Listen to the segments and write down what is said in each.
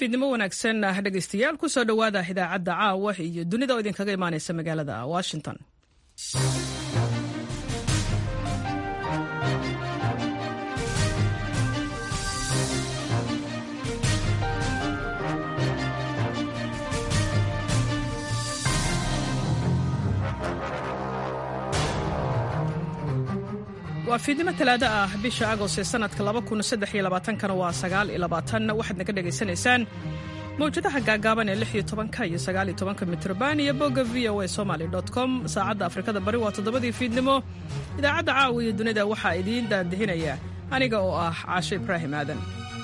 fiidnimo wanaagsan ah dhegaystayaal kusoo dhowaada idaacadda caawa iyo dunida oo idinkaga imaanaysa magaalada washington waa fiidnimo talaado ah bisha agost ee sanadka kana waa waxaad naga dhegaysanaysaan mawjadaha gaagaaban ee iyo iyo mitrban iyo bogga v o a somaly com saacadda afrikada bari waa toddobadii fiidnimo idaacadda caawa iyo dunida waxaa idiin daandihinaya aniga oo ah caasho ibraahim aadan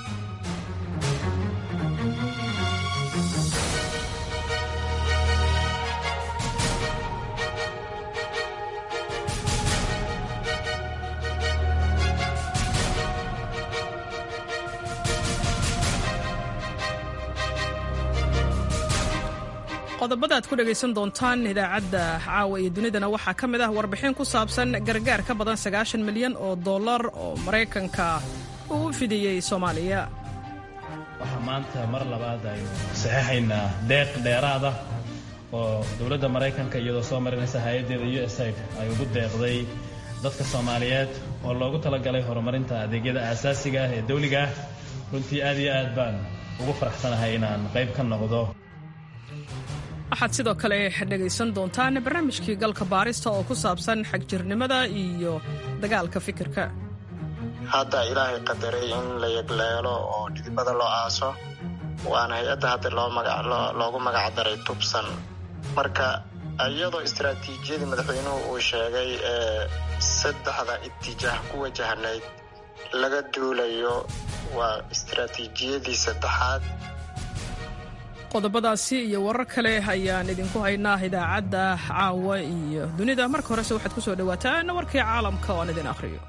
qodobada aad ku dhegaysan doontaan idaacadda caawa iyo dunidana waxaa ka mid ah warbixin ku saabsan gargaar ka badan sagaashan milyan oo dollar oo maraykanka uu u fidiyey soomaaliya waxaa maanta mar labaad aynu saxeixaynaa deeq dheeraada oo dowladda maraykanka iyadoo soo marinaysa hay-addeeda u s aid ay ugu deeqday dadka soomaaliyeed oo loogu talagalay horumarinta adeegyada aasaasiga ah ee dawliga ah runtii aad iyo aad baan ugu faraxsanahay inaan qayb ka noqdo waxaad sidoo kale dhegaysan doontaan barnaamijkii galka baarista oo ku saabsan xagjirnimada iyo dagaalka fikirka hadda ilaahay qadaray in la yegleelo oo dhidibada loo aaso waana hay-adda hadda loogu magac daray tubsan marka iyadoo istaraatiijiyadii madaxweynuhu uu sheegay ee saddexda itijaah ku wajahnayd laga duulayo waa istaraatiijiyadii saddexaad qodobadaasi iyo warar kale ayaan idinku haynaa idaacadda caawa iyo dunida marka horese waxaad ku soo dhowaataan warkii caalamka oo aan idin akhriyo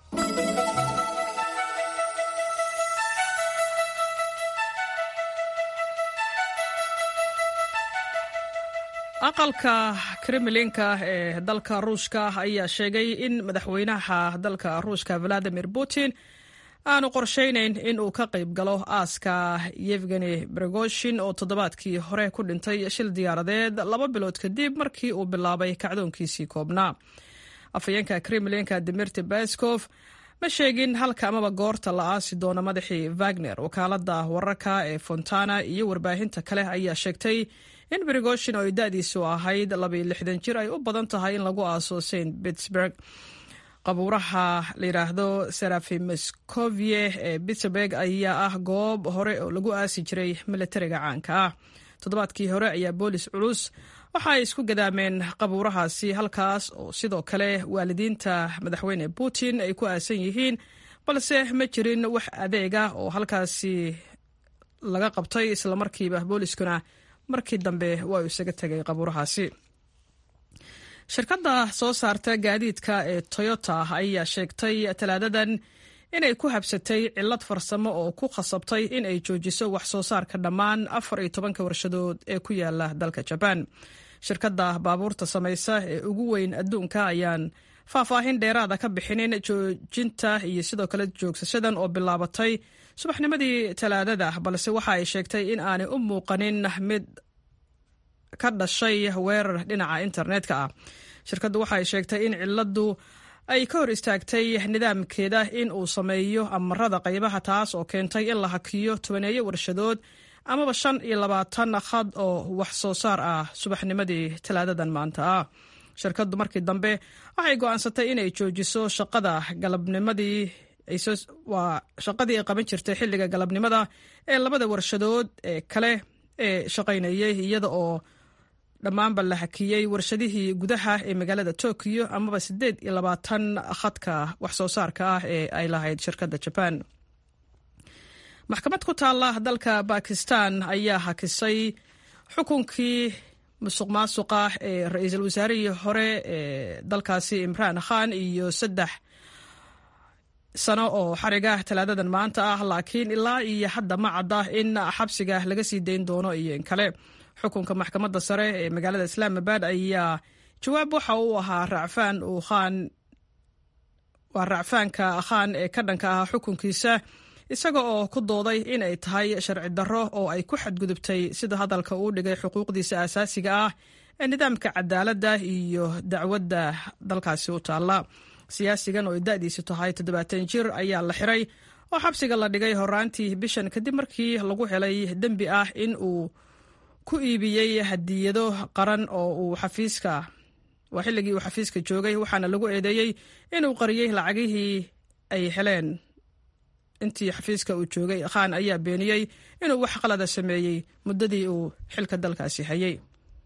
aqalka kremlinka ee dalka ruushka ayaa sheegay in madaxweynaha dalka ruushka valadimir putin aanu qorshaynayn in uu ka qayb galo aaska yevgeni brigoshin oo toddobaadkii hore ku dhintay shil diyaaradeed laba bilood kadib markii uu bilaabay kacdoonkiisii koobnaa afhayeenka kremlinka dimirti baskof ma sheegin halka amaba goorta la aasi doono madaxii wagner wakaalada wararka ee fontana iyo warbaahinta kale ayaa sheegtay in brigoshin oo ay da-diisu ahayd labaiyo lixdan jir ay u badan tahay in lagu aaso st pittsburg qabuuraha la yidhaahdo serafimoscovie ee pittsburg ayaa ah goob hore oo lagu aasi jiray militariga caanka ah toddobaadkii hore ayaa boolis culus waxa ay isku gadaameen qabuurahaasi halkaas oo sidoo kale waalidiinta madaxweyne putin ay ku aasan yihiin balse ma jirin wax adeega oo halkaasi laga qabtay islamarkiiba booliskuna markii dambe waa uu isaga tegay qabuurahaasi shirkadda soo saarta gaadiidka ee toyota ayaa sheegtay talaadadan inay ku habsatay cillad farsamo oo ku khasabtay in ay joojiso wax soo saarka dhammaan afar iyo tobanka warshadood ee ku yaala dalka jabaan shirkadda baabuurta samaysa ee ugu weyn adduunka ayaan faahfaahin dheeraada ka bixinin joojinta iyo sidoo kale joogsashadan oo bilaabatay subaxnimadii talaadada balse waxa ay sheegtay in aanay u muuqanin mid ka dhashay weerar dhinaca internetka ah shirkaddu waxay sheegtay in ciladu ay ka hor istaagtay nidaamkeeda in uu sameeyo amarada qaybaha taas oo keentay in la hakiyo tobaneeyo warshadood amaba shan iyo labaatan khad oo wax soo saar ah subaxnimadii talaadadan maanta ah shirkaddu markii dambe waxay go'aansatay inay joojiso shaqada galabnimadii waa shaqadii ay qaban jirtay xilliga galabnimada ee labada warshadood ee kale ee shaqaynayay iyada oo dhammaanba la hakiyey warshadihii gudaha ee magaalada tokyo amaba siddeed iyo labaatan khadka wax soo saarka ah ee ay lahayd shirkadda jabaan maxkamad ku taalla dalka bakistan ayaa hakisay xukunkii musuq maasuqa ee ra-iisul wasaarihii hore ee dalkaasi imraan khan iyo saddex sano oo xariga talaadadan maanta ah laakiin ilaa iyo hadda ma cadda in xabsiga laga sii dayn doono iyo in kale xukunka maxkamadda sare ee magaalada islaamabad ayaa jawaab waxa uu ahaa racfaan uu khaan waa racfaanka khaan ee ka dhanka ah xukunkiisa isaga oo ku dooday inay tahay sharci darro oo ay ku xadgudubtay sida hadalka uu dhigay xuquuqdiisa aasaasiga ah ee nidaamka cadaaladda iyo dacwadda dalkaasi u taalla siyaasigan oo da'diisu tahay toddobaatan jir ayaa la xiray oo xabsiga la dhigay horaantii bishan kadib markii lagu helay dembi ah in uu ku iibiyey hadiyado qaran oo uu xafiiska waa xilligii uu xafiiska joogay waxaana lagu eedeeyey inuu qariyey lacagihii ay heleen intii xafiiska uu joogay khan ayaa beeniyey inuu wax qalada sameeyey muddadii uu xilka dalkaasi hayay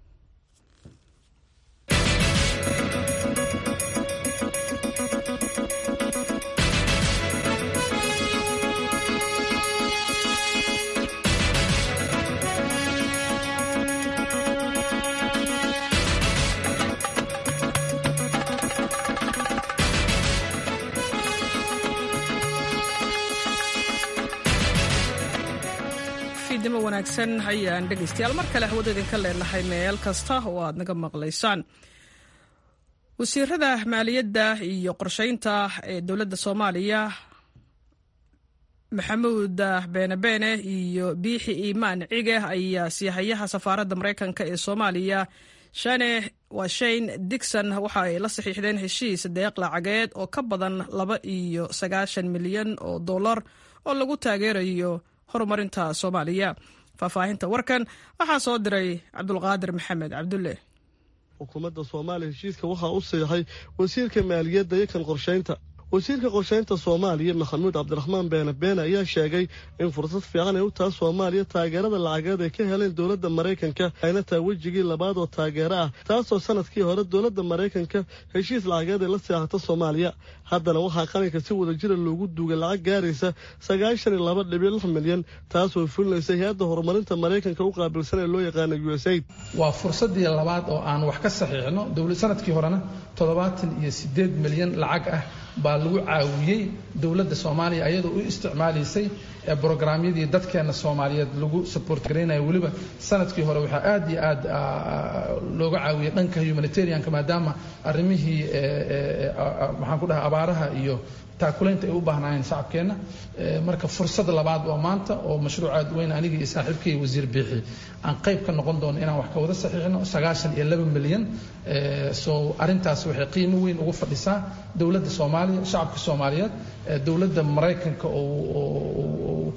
fiidnimo wanaagsan ayaan dhegaystayaal mar kale hawada idinka leenahay meel kasta oo aad naga maqlaysaan wasiirada maaliyadda iyo qorsheynta ee dowladda soomaaliya maxamuud beene beene iyo biixi iimaan cige ayaa siihayaha safaaradda maraykanka ee soomaaliya shane waa shane digson waxa ay la saxiixdeen heshiis deeq lacageed oo ka badan laba iyo sagaashan milyan oo dollar oo lagu taageerayo horumarinta soomaaliya faahfaahinta warkan waxaa soo diray cabdulqaadir maxamed cabdulle xukuumadda soomaaliya heshiiska waxaa u siixay wasiirka maaliyadda iyo kan qorshaynta wasiirka qorshaynta soomaaliya maxamuud cabdiraxmaan beene beene ayaa sheegay in fursad fiican ay u taha soomaaliya taageerada lacageed ay ka heleen dowladda maraykanka ayna tahay wejigii labaad oo taageero ah taasoo sanadkii hore dowladda maraykanka heshiis lacageed ay la seexata soomaaliya haddana waxaa qaranka si wadajira loogu duugay lacag gaaraysa sagaashan iyo laba dhibic lix milyan taasoo fulinaysa hay-adda horumarinta maraykanka u qaabilsan ee loo yaqaana u s aid waa fursaddii labaad oo aan wax ka saxiixno sanadkii horena toddobaatan iyo sideed milyan lacag ah baa lagu caawiyey dowladda soomaaliya ayadoo u isticmaalaysay brograamyadii dadkeena soomaaliyeed lagu support garaynayo weliba sanadkii hore waxaa aad iyo aad looga caawiyey dhanka humanitarianka maadaama arrimihii maxaan ku dhahay abaaraha iyo taakulaynta ay u baahnaayeen shacabkeenna marka fursad labaad waa maanta oo mashruuc aad weyn anigii iyo saaxiibkay wasiir biixi aan qayb ka noqon doono inaan wax ka wada saxiixno sagaashan iyo laba milyan so arrintaas waxay qiimo weyn ugu fadhisaa dowladda soomaaliya shacabka soomaaliyeed dowladda maraykanka oo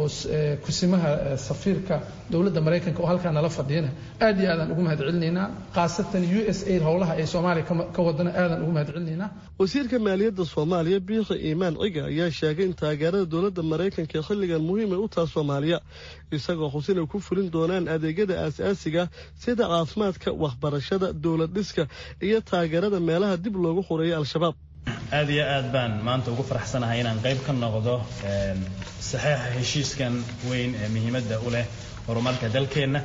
kusimaha safiirka dowladda maraykanka oo halkaa nala fadhiyana aad iyo aadaan ugu mahad celinaynaa khaasatan u s aid howlaha ay soomaaliya ka wadana aadaan ugu mahad celinaynaa wasiirka maaliyadda soomaaliya biixi iimaan ciga ayaa sheegay in taageerada dowladda maraykanka xilligan muhiim ay u taha soomaaliya isagoo xusin ay ku fulin doonaan adeegyada aasaasiga sida caafimaadka waxbarashada dowlad dhiska iyo taageerada meelaha dib loogu xureeyay al-shabaab aad iyo aad baan maanta ugu faraxsanahay inaan qayb ka noqdo saxeixa heshiiskan weyn ee muhiimadda u leh horumarka dalkeenna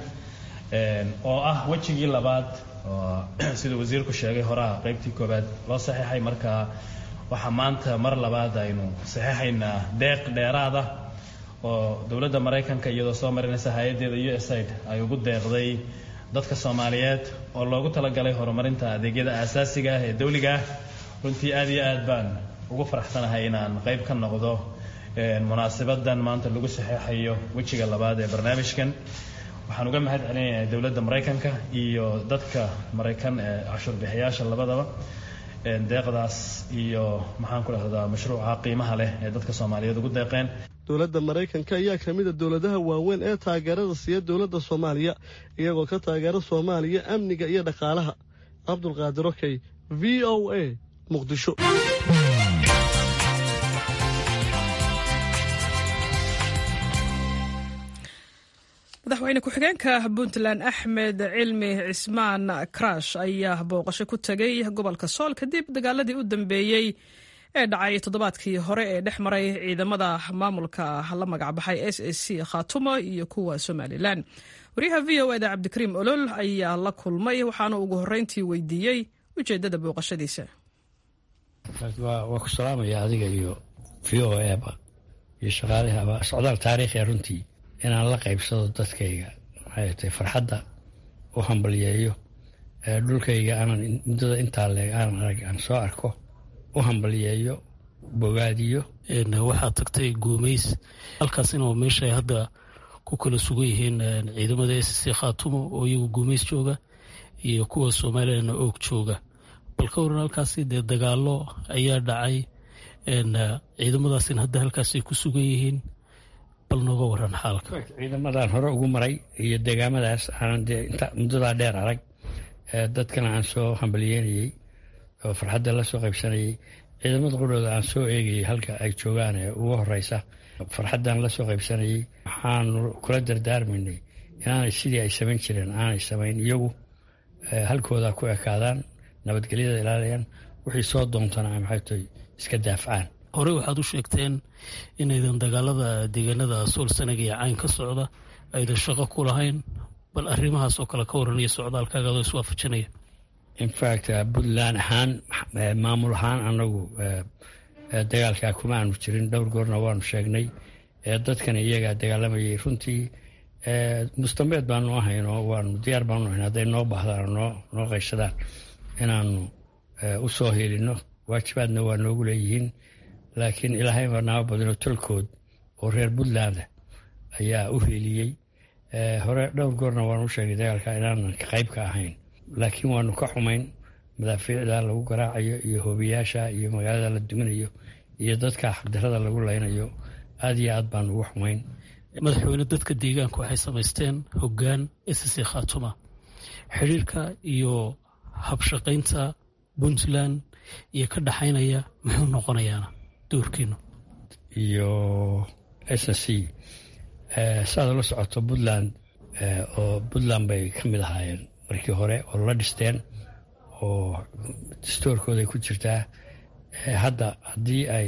oo ah wejigii labaad oo siduu wasiirku sheegay horaa qaybtii koowaad loo saxeixay marka waxaa maanta mar labaad aynu saxeixaynaa deeq dheeraada oo dowladda maraykanka iyadoo soo marinaysa hay-addeeda u s aid ay ugu deeqday dadka soomaaliyeed oo loogu talagalay horumarinta adeegyada aasaasiga ah ee dawliga ah runtii aad iyo aad baan ugu faraxsanahay inaan qayb ka noqdo munaasabadan maanta lagu saxeixayo wejiga labaad ee barnaamijkan waxaan uga mahad celinayaa dowladda maraykanka iyo dadka maraykan ee cashuurbixiyaasha labadaba deeqdaas iyo maxaan ku dhahdaa mashruuca qiimaha leh ee dadka soomaaliyeed ugu deeqeen dowladda maraykanka ayaa ka mid a dowladaha waaweyn ee taageerada siiya dowladda soomaaliya iyagoo ka taageera soomaaliya amniga iyo dhaqaalaha cabdulqaadir okey v o a muqdisho madaxweyne ku-xigeenka puntland axmed cilmi cismaan karash ayaa booqasho ku tegay gobolka sool kadib dagaaladii u dambeeyey ee dhacay toddobaadkii hore ee dhex maray ciidamada maamulka la magacbaxay s a c khaatumo iyo kuwa somalilan wariyaha v o eda cabdikariim olol ayaa la kulmay waxaana ugu horreyntii weydiiyey ujeeddada booqashadiisa waa ku salaamaya adiga iyo v o eba iyo shaqaalihaba socdaal taariikhiya runtii inaan la qaybsado dadkayga maxay tahay farxadda u hambalyeeyo dhulkayga aanan muddada intaa leeg aanan arag aan soo arko u hambalyeeyo bogaadiyo waxaad tagtay guumays halkaasina waa meesha ay hadda ku kala sugan yihiin ciidamada s c khaatumo oo iyagu guumays jooga iyo kuwa somalilanna oog jooga bal ka waran halkaasi dee dagaalo ayaa dhacay ciidamadaasina hadda halkaasay ku sugan yihiin bal nooga waran xaalka ciidamadan hore ugu maray iyo deegaamadaas aanan dee inta muddadaa dheer arag dadkana aan soo hambalyeynayey oo farxadda la soo qaybsanayey ciidamada qudhooda aan soo eegayay halka ay joogaan ee ugu horeysa farxaddan la soo qaybsanayey waxaanu kula dardaarmaynay inaanay sidii ay samayn jireen aanay samayn iyagu halkooda ku ekaadaan nabadgelyada ilaaliyaan wixii soo doontana ay maxay tahay iska daafcaan horey waxaad u sheegteen inaydan dagaalada deegaanada sool sanaga iyo cayn ka socda aydan shaqo ku lahayn bal arrimahaas oo kale ka waranaya socdaalkaagaadoo iswaafajinaya infact puntland ahaan maamul ahaan anagu dagaalkaa kuma aanu jirin dhowr goorna waanu sheegnay dadkana iyagaa dagaalamayay runtii mustambeed baanu ahayn oo waanu diyaar baanu ahayn hadday noo baahdaan noo noo qayshadaan inaanu u soo helino waajibaadna waa noogu leeyihiin laakiin ilaahay baa naaba badino tolkood oo reer puntland ayaa u heliyey hore dhowr goorna waanu u sheegay dagaalka inaanan qayb ka ahayn laakiin waanu ka xumayn madaafiicda lagu garaacayo iyo hoobiyaasha iyo magaalada la duminayo iyo dadka xaqdarada lagu laynayo aad iyo aad baanu uga xumayn madaxweyne dadka deegaanka waxay samaysteen hoggaan sc khaatuma xidhiirka iyo habshaqaynta puntland iyo ka dhaxaynaya muxuu noqonayaana doorkiinu iyo s c saad la socoto puntland oo puntland bay ka mid ahaayeen markii hore oo la dhisteen oo dastoorkooday ku jirtaa hadda haddii ay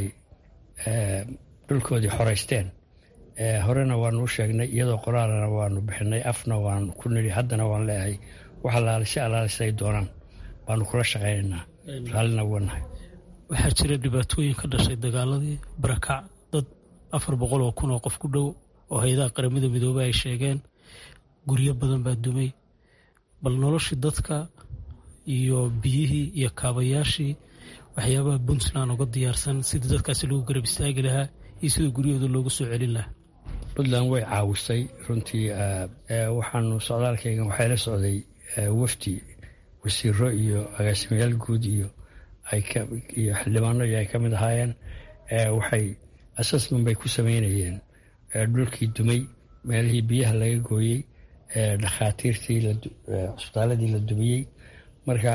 dhulkoodii xoreysteen horena waanu u sheegnay iyadoo qoraalana waanu bixinay afna waanu ku nidhi haddana waan leeyahay wax alaalisha alaalisa ay doonaan baanu kula shaqaynaynaa raallina wanahay waxaa jira dhibaatooyin ka dhashay dagaaladii barakac dad afar boqol oo kun oo qof ku dhow oo hay-adaha qaramada midoobey ay sheegeen guryo badan baa dumay bal noloshii dadka iyo biyihii iyo kaabayaashii waxyaabaha puntland uga diyaarsan sidii dadkaasi lagu garab istaagi lahaa iyo sida guryahooda loogu soo celin lahaa puntland way caawisay runtii waxaanu socdaalkaygan waxay la socday wafdi wasiiro iyo agaasimayaal guud iyo iyo xildhibaano iyo ay ka mid ahaayeen waxay assessment bay ku sameynayeen dhulkii dumay meelihii biyaha laga gooyey dhakhaatiirtii cusbitaaladii la dumiyey marka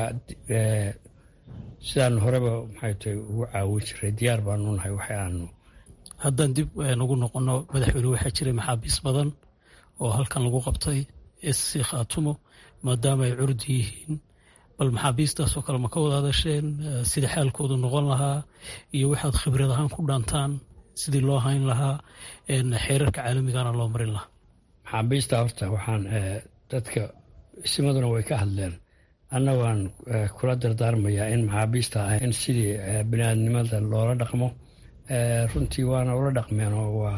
sidaanu horeba maxay tahay ugu caawin jiray diyaar baanu nahay waxa aanu haddaan dib ugu noqono madaxweyne waxaa jiray maxaabiis badan oo halkan lagu qabtay sc khaatumo maadaama ay curdi yihiin bal maxaabiistaasoo kale ma ka wada hadasheen sida xaalkoodu noqon lahaa iyo waxaad khibrad ahaan ku dhaantaan sidii loo hayn lahaa xeerarka caalamigana loo marin lahaa maxaabiista horta waxaan dadka isimaduna way ka hadleen anna waan kula dardaarmayaa in maxaabiista ah in sidii biniaadnimada loola dhaqmo runtii waana ula dhaqmeen oo waa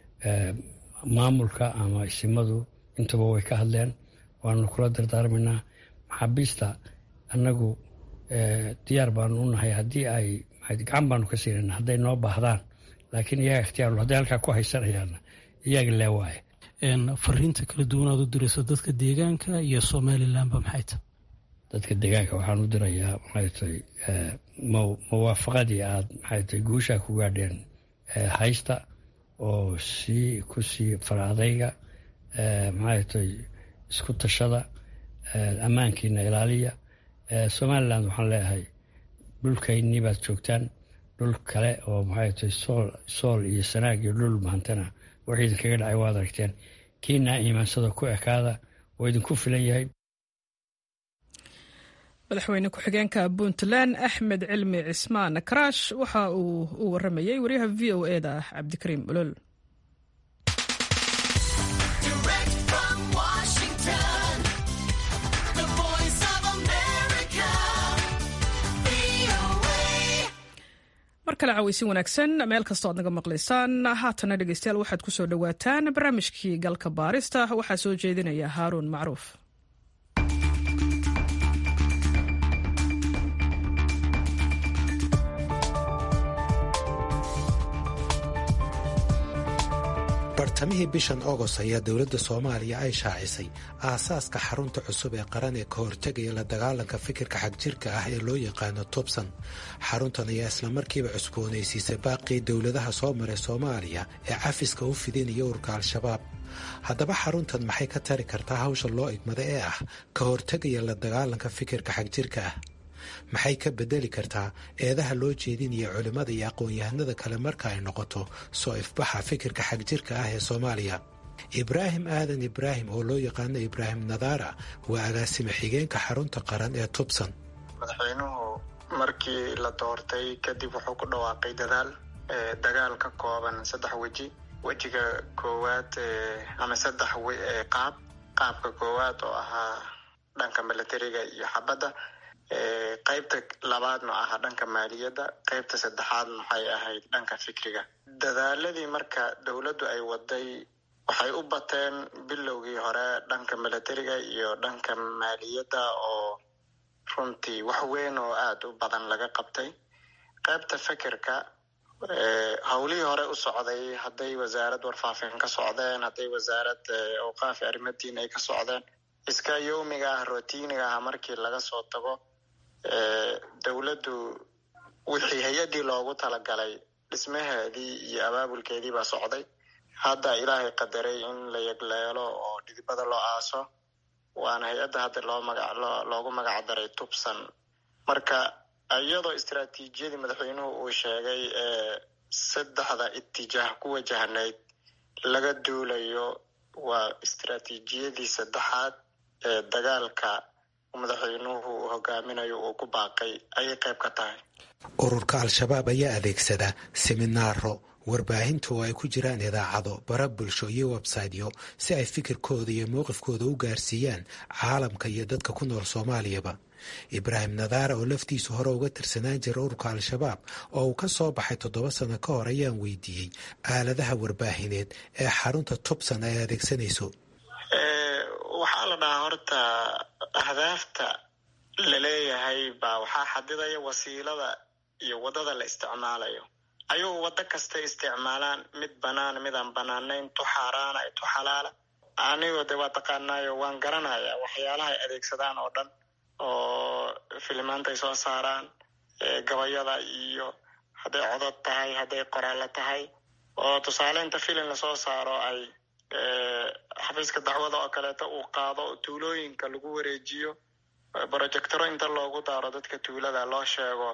maamulka ama isimadu intaba way ka hadleen waanu kula dardaarmaynaa maxaabiista annagu diyaar baanu u nahay haddii ay gacan baanu ka siinayna hadday noo baahdaan laakiin iyaga ikhtiyaar hadday halkaa ku haysanayaanna iyaga lee waaye fariinta kala duwanaad u dirayso dadka deegaanka iyo somalilanba maxay tahay dadka deegaanka waxaan u dirayaa maxay tahay mawaafaqadii aad maxay tahay guushaa ku gaadheen haysta oo sii ku sii faraadayga maxay tahay isku tashada ammaankiina ilaaliya somaliland waxaan leeyahay dhulkaynii baad joogtaan dhul kale oo maxay tahay sool sool iyo sanaag iyo dhul mahantana wax idinkaga dhacay waad aragteen kiinaa iimaansada ku ekaada oo idinku filan yahay madaxweyne ku-xigeenka puntland axmed cilmi cismaan karaash waxa uu u waramayey wariyaha v o e da cabdikariim olol mar kale caweysin wanaagsan meel kastoo aad naga maqlaysaan haatana dhegeystayaal waxaad ku soo dhowaataan barnaamijkii galka baarista waxaa soo jeedinaya haaruun macruuf bartamihii bishan agost ayaa dowladda soomaaliya ay shaacisay aasaaska xarunta cusub ee qaran ee ka hortegaya la dagaalanka fikirka xagjirka ah ee loo yaqaano tubsan xaruntan ayaa islamarkiiba cusboonaysiisay baaqii dowladaha soo maray soomaaliya ee cafiska u fidinaya urka al-shabaab haddaba xaruntan maxay ka tari kartaa hawsha loo igmada ee ah ka hortegaya la dagaalanka fikirka xagjirka ah maxay ka bedeli kartaa eedaha loo jeedinaya culimmada iyo aqoon-yahanada kale marka ay noqoto soo ifbaxa fikirka xagjirka ah ee soomaaliya ibraahim aadan ibraahim oo loo yaqaano ibraahim nadaara waa agaasime xigeenka xarunta qaran ee tubsan madaxweynuhu markii la doortay kadib wuxuu ku dhawaaqay dadaal dagaal ka kooban saddex weji wejiga koowaad ama saddex qaab qaabka koowaad oo ahaa dhanka milatariga iyo xabadda qaybta labaadna ahaa dhanka maaliyadda qaybta saddexaadna waxay ahayd dhanka fikriga dadaaladii marka dowladdu ay waday waxay u bateen bilowgii hore dhanka milatariga iyo dhanka maaliyadda oo runtii wax weyn oo aada u badan laga qabtay qaybta fikirka howlihii hore u socday hadday wasaarad warfaafin ka socdeen hadday wasaarad awqaafi arrimaddiin ay ka socdeen iska yowmiga ah rotiiniga ah markii laga soo tago dowladdu wixii hay-addii loogu talagalay dhismaheedii iyo abaabulkeedii baa socday hadda ilaahay qadaray in la yegleelo oo dhidibada loo aaso waana hay-adda hadda loo maga loogu magac daray tubsan marka iyadoo istaraatiijiyadii madaxweynuhu uu sheegay ee saddexda itijaah ku wajahnayd laga duulayo waa istaraatiijiyadii saddexaad ee dagaalka madaxweynuhu uu hogaaminayo uu ku baaqay ayay qayb ka tahay ururka al-shabaab ayaa adeegsada seminaaro warbaahinta oo ay ku jiraan idaacado bara bulsho iyo websaytyo si ay fikirkooda iyo mowqifkooda u gaarsiiyaan caalamka iyo dadka ku nool soomaaliyaba ibraahim nadaara oo laftiisu hore uga tirsanaan jira ururka al-shabaab oo uu ka soo baxay toddoba sano ka hor ayaan weydiiyey aaladaha warbaahineed ee xarunta tubsan ay adeegsanayso waxaa la dhahaa horta ahdaafta la leeyahay baa waxaa xadidaya wasiilada iyo waddada la isticmaalayo ayuu waddo kasta isticmaalaan mid banaan mid aan banaanayn tu xaaraana tu xalaala anigoo de waa taqaanaayo waan garanayaa waxyaalaha ay adeegsadaan oo dhan oo filimaantay soo saaraan gabayada iyo hadday codod tahay hadday qoraallo tahay oo tusaale inta filim lasoo saaro ay xafiiska dacwada oo kaleeto uu qaado tuulooyinka lagu wareejiyo projectoro inta loogu daaro dadka tuulada loo sheego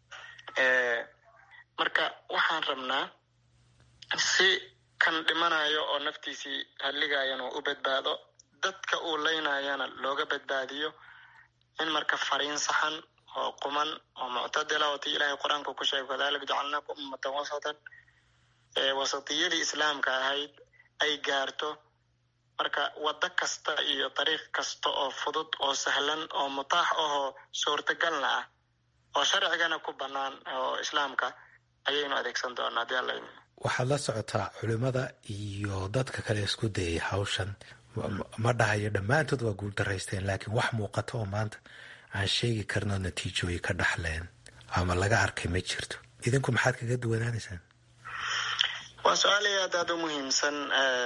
marka waxaan rabnaa si kan dhimanayo oo naftiisii hadligayana u badbaado dadka uu leynayana looga badbaadiyo in marka fariin saxan oo quman oo muctadila oo tii ilaahay qur-aanka ku sheegay kadalika jacalnaakum ummatan wasatan wasatiyadii islaamka ahayd ay gaarto marka waddo kasta iyo dariiq kasta oo fudud oo sahlan oo mutaax ahoo suurtagalna ah oo sharcigana ku bannaan oo islaamka ayaynu adeegsan doonaa hadii alla waxaad la socotaa culimmada iyo dadka kale isku dayay hawshan ma dhahayo dhammaantood waa guuldaraysteen laakiin wax muuqata oo maanta aan sheegi karno natiijooyi ka dhaxleen ama laga arkay ma jirto idinku maxaad kaga duwanaanaysaan waa su-aal aad aada u muhiimsan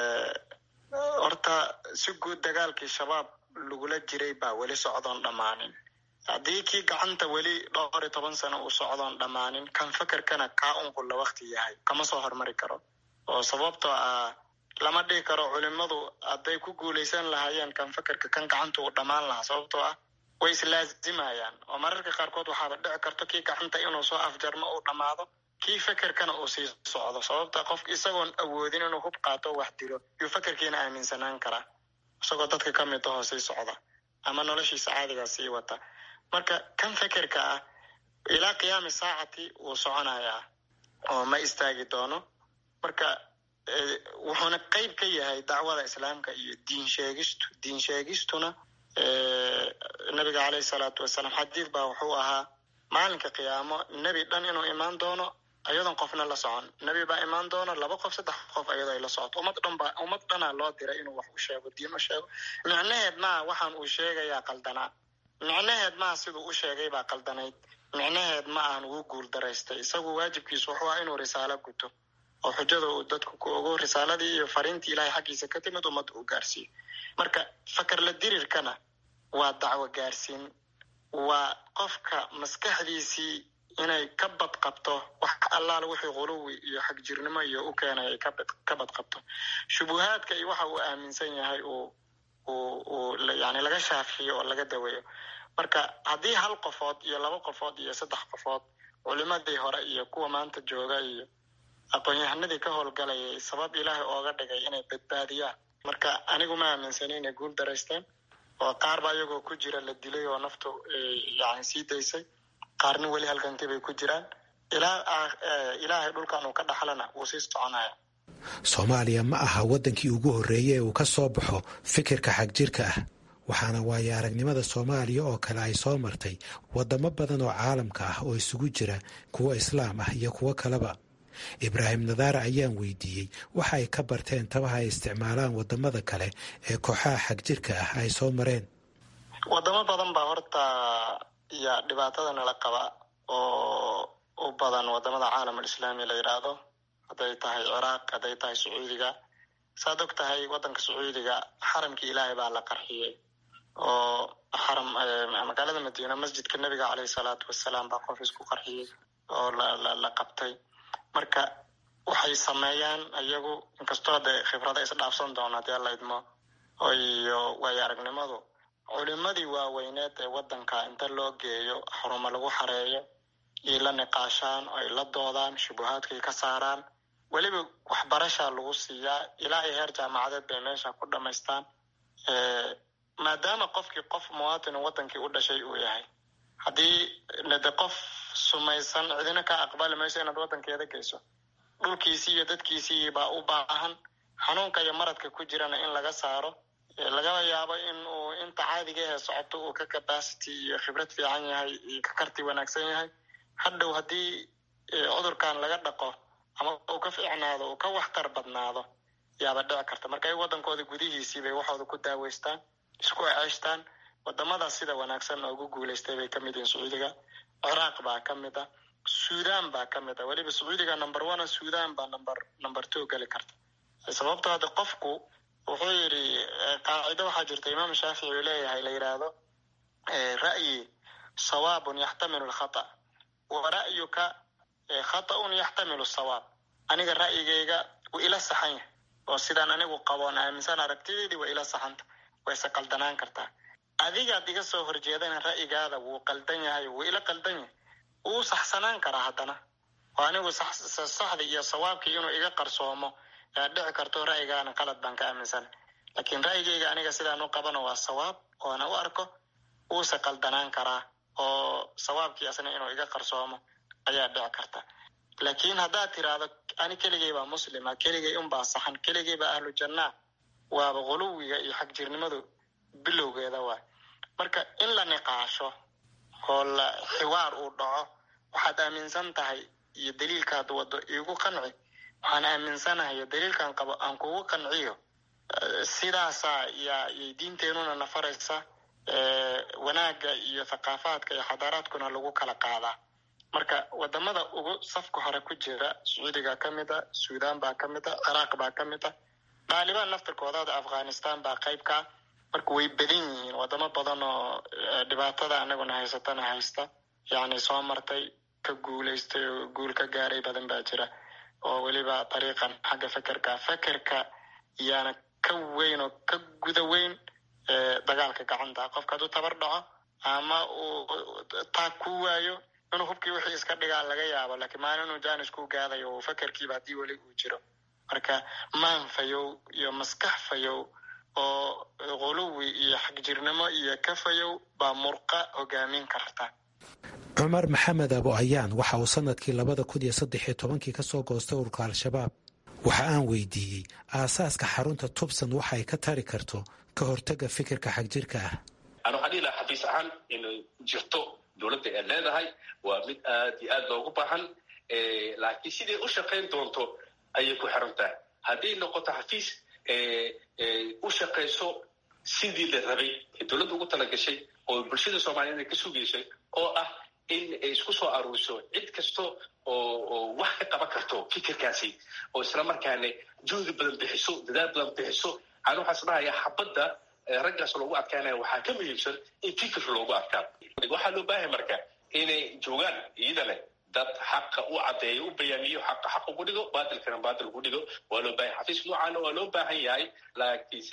horta si guud dagaalkii shabaab lagula jiray baa weli socdoon dhammaanin haddii kii gacanta weli dhowr iyo toban sano uu socdoon dhammaanin kan fakerkana kaa unqulla wakti yahay kama soo hormari karo oo sababtoo ah lama dhihi karo culimadu hadday ku guulaysan lahaayeen kan fakerka kan gacanta uu dhammaan lahaa sababtoo ah way islaazimayaan oo mararka qaarkood waxaaba dhici karto kii gacanta inuu soo afjarmo uu dhammaado kii fakerkana uu sii socdo sababta qof isagoon awoodin inuu hub qaato wax dilo yuu fakerkiina aaminsanaan karaa isagoo dadka ka mid ahoo sii socda ama noloshiisa caadigaa sii wata marka kan fekerka ah ilaa qiyaami saacati wuu soconayaa oo ma istaagi doono marka wuxuuna qeyb ka yahay dacwada islaamka iyo diin sheegistu diin sheegistuna nabiga caleyhi salaatu wasalaam xadiid baa wuxuu ahaa maalinka qiyaamo nebi dhan inuu imaan doono ayadoon qofna la socon nebi baa imaan doono laba qof saddex qof ayadoo ay la socoto ummad dhan baa ummad dhanaa loo diray inuu wax u sheego diin u sheego micnaheed maa waxaan uu sheegayaa qaldanaa micnaheed maa siduu u sheegay baa qaldanayd micnaheed ma ahan wuu guul daraystay isagu waajibkiisu wuxuu ah inuu risaalo guto oo xujada uu dadku ku ogo risaaladii iyo fariintii ilahay xaggiisa ka timid ummadda uu gaarsiiyo marka fakar la dirirkana waa dacwo gaarsiin waa qofka maskaxdiisii inay ka badqabto wax allaala wixii quluwi iyo xagjirnimo iyo u keenay ay ka badqabto shubuhaadka iyo waxa uu aaminsan yahay uu uu uu yani laga shaafiyo oo laga daweeyo marka haddii hal qofood iyo laba qofood iyo saddex qofood culimadii hore iyo kuwa maanta jooga iyo aqoon-yahanadii ka howlgalayay sabab ilaahay ooga dhigay inay badbaadiyaan marka anigu ma aaminsani inay guul daraysteen oo qaar ba iyagoo ku jira la dilay oo naftu yani sii daysay qaarna weli halgankii bay ku jiraan ilaa ilaahay dhulkan uu ka dhaxlana wuu sii soconaya soomaaliya ma aha waddankii ugu horreeye ee uu ka soo baxo fikirka xagjirka ah waxaana waayo aragnimada soomaaliya oo kale ay soo martay waddamo badan oo caalamka ah oo isugu jira kuwo islaam ah iyo kuwo kaleba ibraahim nadaara ayaan weydiiyey waxa ay ka barteen tabaha ay isticmaalaan waddamada kale ee kooxaha xagjirka ah ay soo mareen wadamo badan baa horta iyo dhibaatada nala qaba oo u badan wadamada caalam alislaami la yidhaahdo hadday tahay ciraaq hadday tahay sacuudiga saad og tahay waddanka sacuudiga xaramkii ilaahay baa la qarxiyey oo xaram magaalada madiina masjidka nebiga caleyhi salaatu wassalaam baa qof isku qarxiyey oo la qabtay marka waxay sameeyaan iyagu inkastoo de khibrada isdhaafsan doona hadii alla idmo iyo waayo aragnimadu culimadii waaweyneed ee waddanka inta loo geeyo xarumo lagu xareeyo iyo la niqaashaan oo ay la doodaan shubuhaadkay ka saaraan weliba waxbarashaa lagu siiyaa ilaa iyo heer jaamacadeed bay meesha ku dhamaystaan maadaama qofkii qof muwaatinu waddankii u dhashay uu yahay haddii de qof sumaysan cidina ka aqbali mayso inaad waddankeeda geyso dhulkiisii iyo dadkiisii baa u baahan xanuunka iyo maradka ku jirana in laga saaro lagaba yaabo in uu inta caadiga ahe socoto uu ka capacity iyo khibrad fiican yahay iyo ka karti wanaagsan yahay hadhow haddii cudurkan laga dhaqo ama uu ka fiicnaado uu ka waxtar badnaado yaaba dhici karta marka ay waddankooda gudihiisii bay waxooda ku daaweystaan isku ceeshtaan wadamadaas sida wanaagsan ugu guulaystay bay kamid yihiin sacuudiga ciraaq baa ka mid ah sudan baa ka mid ah weliba sacuudiga number one sudan baa number number two geli karta sababto hadda qofku wuxuu yidhi qaacido waxaa jirta imaam shaafici uu leeyahay la yidhaahdo ra'yi sawaabun yaxtamilu lkhata wa ra'yuka khata'un yaxtamilu sawaab aniga ra'yigayga wuu ila saxan yahay oo sidaan anigu qaboon aaminsan aragtideydii waa ila saxanta wayse qaldanaan kartaa adigaad iga soo horjeedana ra'yigaada wuu qaldan yahay wuu ila qaldan yahay wuu saxsanaan karaa haddana oo anigu saxdii iyo sawaabkii inuu iga qarsoomo yaa dhici karto ra'yigaana qalad baan ka aaminsana laakiin ra'yigayga aniga sidaan u qabano waa sawaab oona u arko wuuse qaldanaan karaa oo sawaabkii asna inuu iga qarsoomo ayaa dhici karta laakiin haddaad tiraahdo ani keligay baa muslima keligay unbaa saxan keligay baa ahlu jannaa waaba quluwiga iyo xagjirnimadu bilowgeeda waay marka in la niqaasho oo la xiwaar uu dhaco waxaad aaminsan tahay iyo daliilkaad wado iigu qanci waxaan aaminsanahay daliilkan qabo aan kugu qanciyo sidaasaa yaa yay diinteenuna nafaraysa wanaagga iyo thaqaafaadka iyo xadaaraadkuna lagu kala qaadaa marka wadamada ugu safka hore ku jira sacuudiga ka mid a sudan baa ka mid a ciraaq baa ka mid a dhaalibaan naftirkoodaada afghanistan baa qayb kaa marka way badan yihiin wadamo badan oo dhibaatada anaguna haysatana haysta yacni soo martay ka guulaystay oo guul ka gaaray badan baa jira oo weliba dariiqan xagga fekerka fekerka yaana ka weyn oo ka guda weyn dagaalka gacanta qofka hadduu tabar dhaco ama uu taag ku waayo inuu hubkii wixii iska dhigaa laga yaabo laakiin maalin inuu janis ku gaadayo uu fekerkiiba haddii weli uu jiro marka maan fayow iyo maskax fayow oo quluwi iyo xagjirnimo iyo ka fayow baa murqa hogaamin karta cumar maxamed abo ayaan waxa uu sanadkii labada kun iyo saddex iyo tobankii ka soo goostay ururka al-shabaab waxa aan weydiiyey aasaaska xarunta tubsan waxa ay ka tari karto ka hortaga fikirka xagjirka ah an waxaan dhihi lahaa xafiis ahaan inay jirto dowladda ay leedahay waa mid aad iyo aad loogu baahan laakiin siday u shaqayn doonto ayay ku xiran tahay hadday noqoto xafiis u shaqayso sidii la rabay ee dowladda ugu talagashay oo bulshada soomaaliyeed ay ka sugaysay oo ah in ay isku soo aruuriso cid kasto oo oo wax ka qaban karto fikirkaasi oo isla markaana juhdi badan bixiso dadaal badan bixiso aan waxaas dhahaya xabadda raggaas loogu adkaanaya waxaa ka muhiimsan in fikir loogu adkaado waxaa loo baahay marka inay joogaan iyadana dad xaqa u caddeeyo u bayaamiyo xaqa xaq ugu dhigo baatilkana baatil ugu dhigo waa loo baahay xafiis noocaana waa loo baahan yahay laakiinse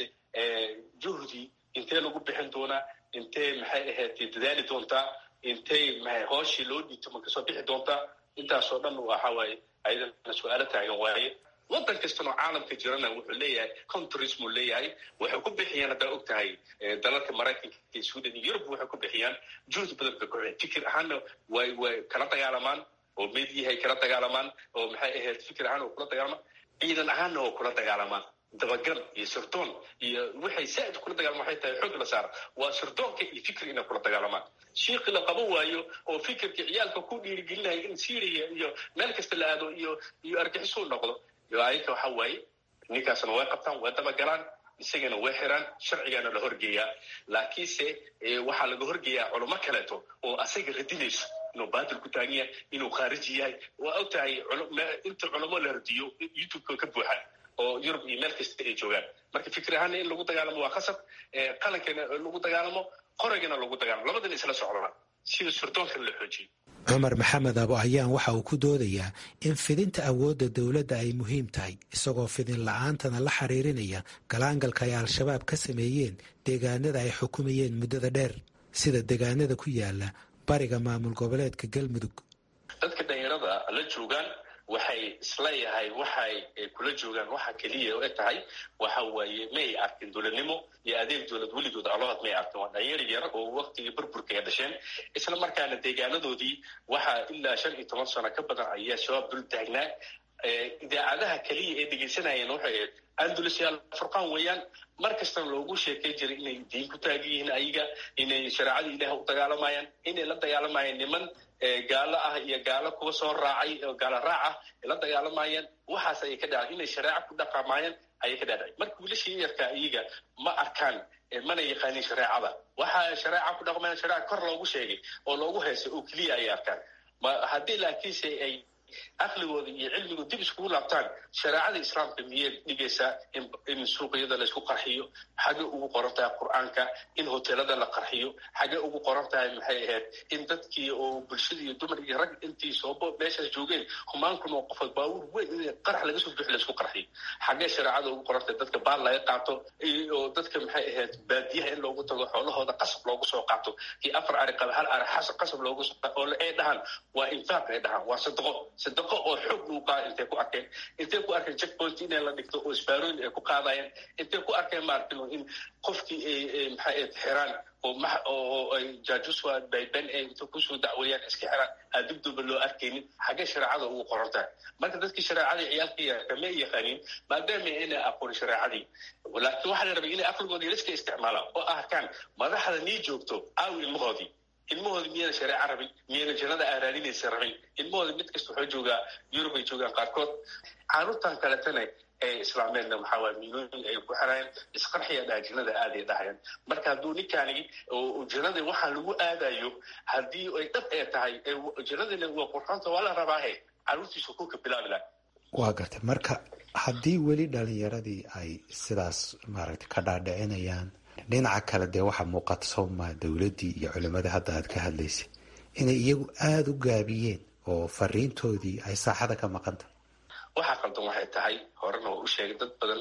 juhdi intee lagu bixin doonaa intee maxay ahayd dadaali doontaa intay maxay hooshii loo dhiibto ma kasoo bixi doontaa intaasoo dhan waxa waaye ayadana su-aalo taagan waaye waddan kastana oo caalamka jirana wuxuu leeyahay countries muu leeyahay waxay ku bixiyaan haddaa og tahay dalalka maraykanka iyo sweden iyo yurub waxay ku bixiyaan juhdi badan bay kuxiyaan fikir ahaanna way way kala dagaalamaan oo mediyahay kala dagaalamaan oo maxay ahayd fikir ahaan oo kula dagaalamaan ciidan ahaanna oo kula dagaalamaan dabagal iyo sirdoon iyo waxay saaid kula dagaalama waxay tahay xoog la saara waa sirdoonka iyo fikir inay kula dagaalamaan shiiqi la qaban waayo oo fikirka ciyaalka ku dhiirigelinaya in syria iyo meel kasta la aado iyo iyo argixisuu noqdo ayaka waxa waaye ninkaasna way qabtaan way dabagalaan isagana way xiraan sharcigaana la horgeeyaa laakiinse waxaa laga horgeeyaa culamo kaleeto oo asaga radinayso inuu baatil ku taagan yahay inuu khaariji yahay waa og tahay inta culamo la radiyo youtubeka ka buuxaan oo yurub iyo meel kasta ay joogaan marka fikir ahaana in lagu dagaalamo waa khasab qalankana lagu dagaalamo qoragana lagu dagaalamo labadana isla socdana sida surdoonkana la xoojiyo cumar maxamed abo ayaan waxa uu ku doodayaa in fidinta awoodda dowladda ay muhiim tahay isagoo fidin la-aantana la xiriirinaya galaangalka ay al-shabaab ka sameeyeen deegaanada ay xukumayeen muddada dheer sida deegaanada ku yaala bariga maamul goboleedka galmudug dadka dhalinyarada la joogaan waxay isleeyahay waxay kula joogaan waxa keliya e tahay waxa waaye may arkin dowladnimo iyo adeeg dowlad weligood alood may arkin waa dhalinyar yar oo waktigii burburka ay dhasheen isla markaana deegaanadoodii waxaa ilaa shan iyo toban sano ka badan ayaa shabaab dul taagnaa idaacadaha keliya ee dhegaysanayeen waxay ahayd andalusyaal furqaan weeyaan mar kastana loogu sheekay jiray inay diin ku taagan yihiin ayaga inay shareecada ilaah u dagaalamayaan inay la dagaalamayaan niman gaalo ah iyo gaalo kuwa soo raacay oo gaalo raac ah ay la dagaalamayaan waxaas ayay ka dhacay inay shareeco ku dhaqamayaan ayay ka dhacday marka wiilashii yarka iyaga ma arkaan mana yaqaanin shareecada waxa shareeca ku dhaqmayaan shareeca kor loogu sheegay oo loogu heesay oo keliya ayay arkaan haddii laakiinse ay aqligooda iyo cilmigooda dib iskugu laabtaan shareecada islaamka miyay dhigaysaa in suuqyada laysku qarxiyo xagee ugu qoran tahay qur-aanka in hoteelada la qarxiyo xagee ugu qoran tahay maxay ahayd in dadkii oo bulshada iyo dumar iyo rag intii soobo meeshaas joogeen humaankun oo qofood baabuur weyn in qarax laga soo bixi laysku qarxiyo xagee shareecada ugu qoran tahay dadka baal laga qaato oo dadka maxay ahayd baadiyaha in loogu tago xoolahooda qasab loogu soo qaato kii afar ari qaba hal ari qasab loogu soo oo ay dhahaan waa infaaq ay dhahaan waa sadaqo sadaqo oo xoog lagu qaada intay ku arkeen intay ku arkeen checkpoint inay la dhigto oo isbaarooyin ay ku qaadayeen intay ku arkeen maaragtay in qofkii ay maxay ahayd xiraan oo ma oo ay jaajuswa bayben ay inta kusoo dacweeyaan iska xiraan aan dibduba loo arkaynin xaggee shareecada ugu qoran tahay marka dadkii shareecadii ciyaalkii kama yaqaanin maadaama inay aqoon shareecadii laakiin waxaa la rabay inay aqligooda iska isticmaalaan oo arkaan madaxda nii joogto aawi ilmahoodii ilmahooda miyayna shareeca rabin miyayna jannada aaraadinaysa rabin ilmahooda mid kasta waxaa joogaa yurub ay joogaan qaarkood caruurtan kaletana ee islaameenna waxaa waaya miilooyin ay ku xirayaan isqarxiya dhaha jannada aaday dhahayaan marka hadduu ninkaani jannada waxaa lagu aadayo haddii ay dhab ee tahay jannadina waa qurxoonta waa la rabaahe caruurtiisu ku ka bilaabi laha waa gartay marka haddii weli dhalinyaradii ay sidaas maaragtay ka dhaadhicinayaan dhinaca kale dee waxaa muuqata soomaa dowladdii iyo culimadii hadda aad ka hadlaysay inay iyagu aada u gaabiyeen oo fariintoodii ay saaxada ka maqanta waxaa qaldan waxay tahay horena waa u sheegay dad badan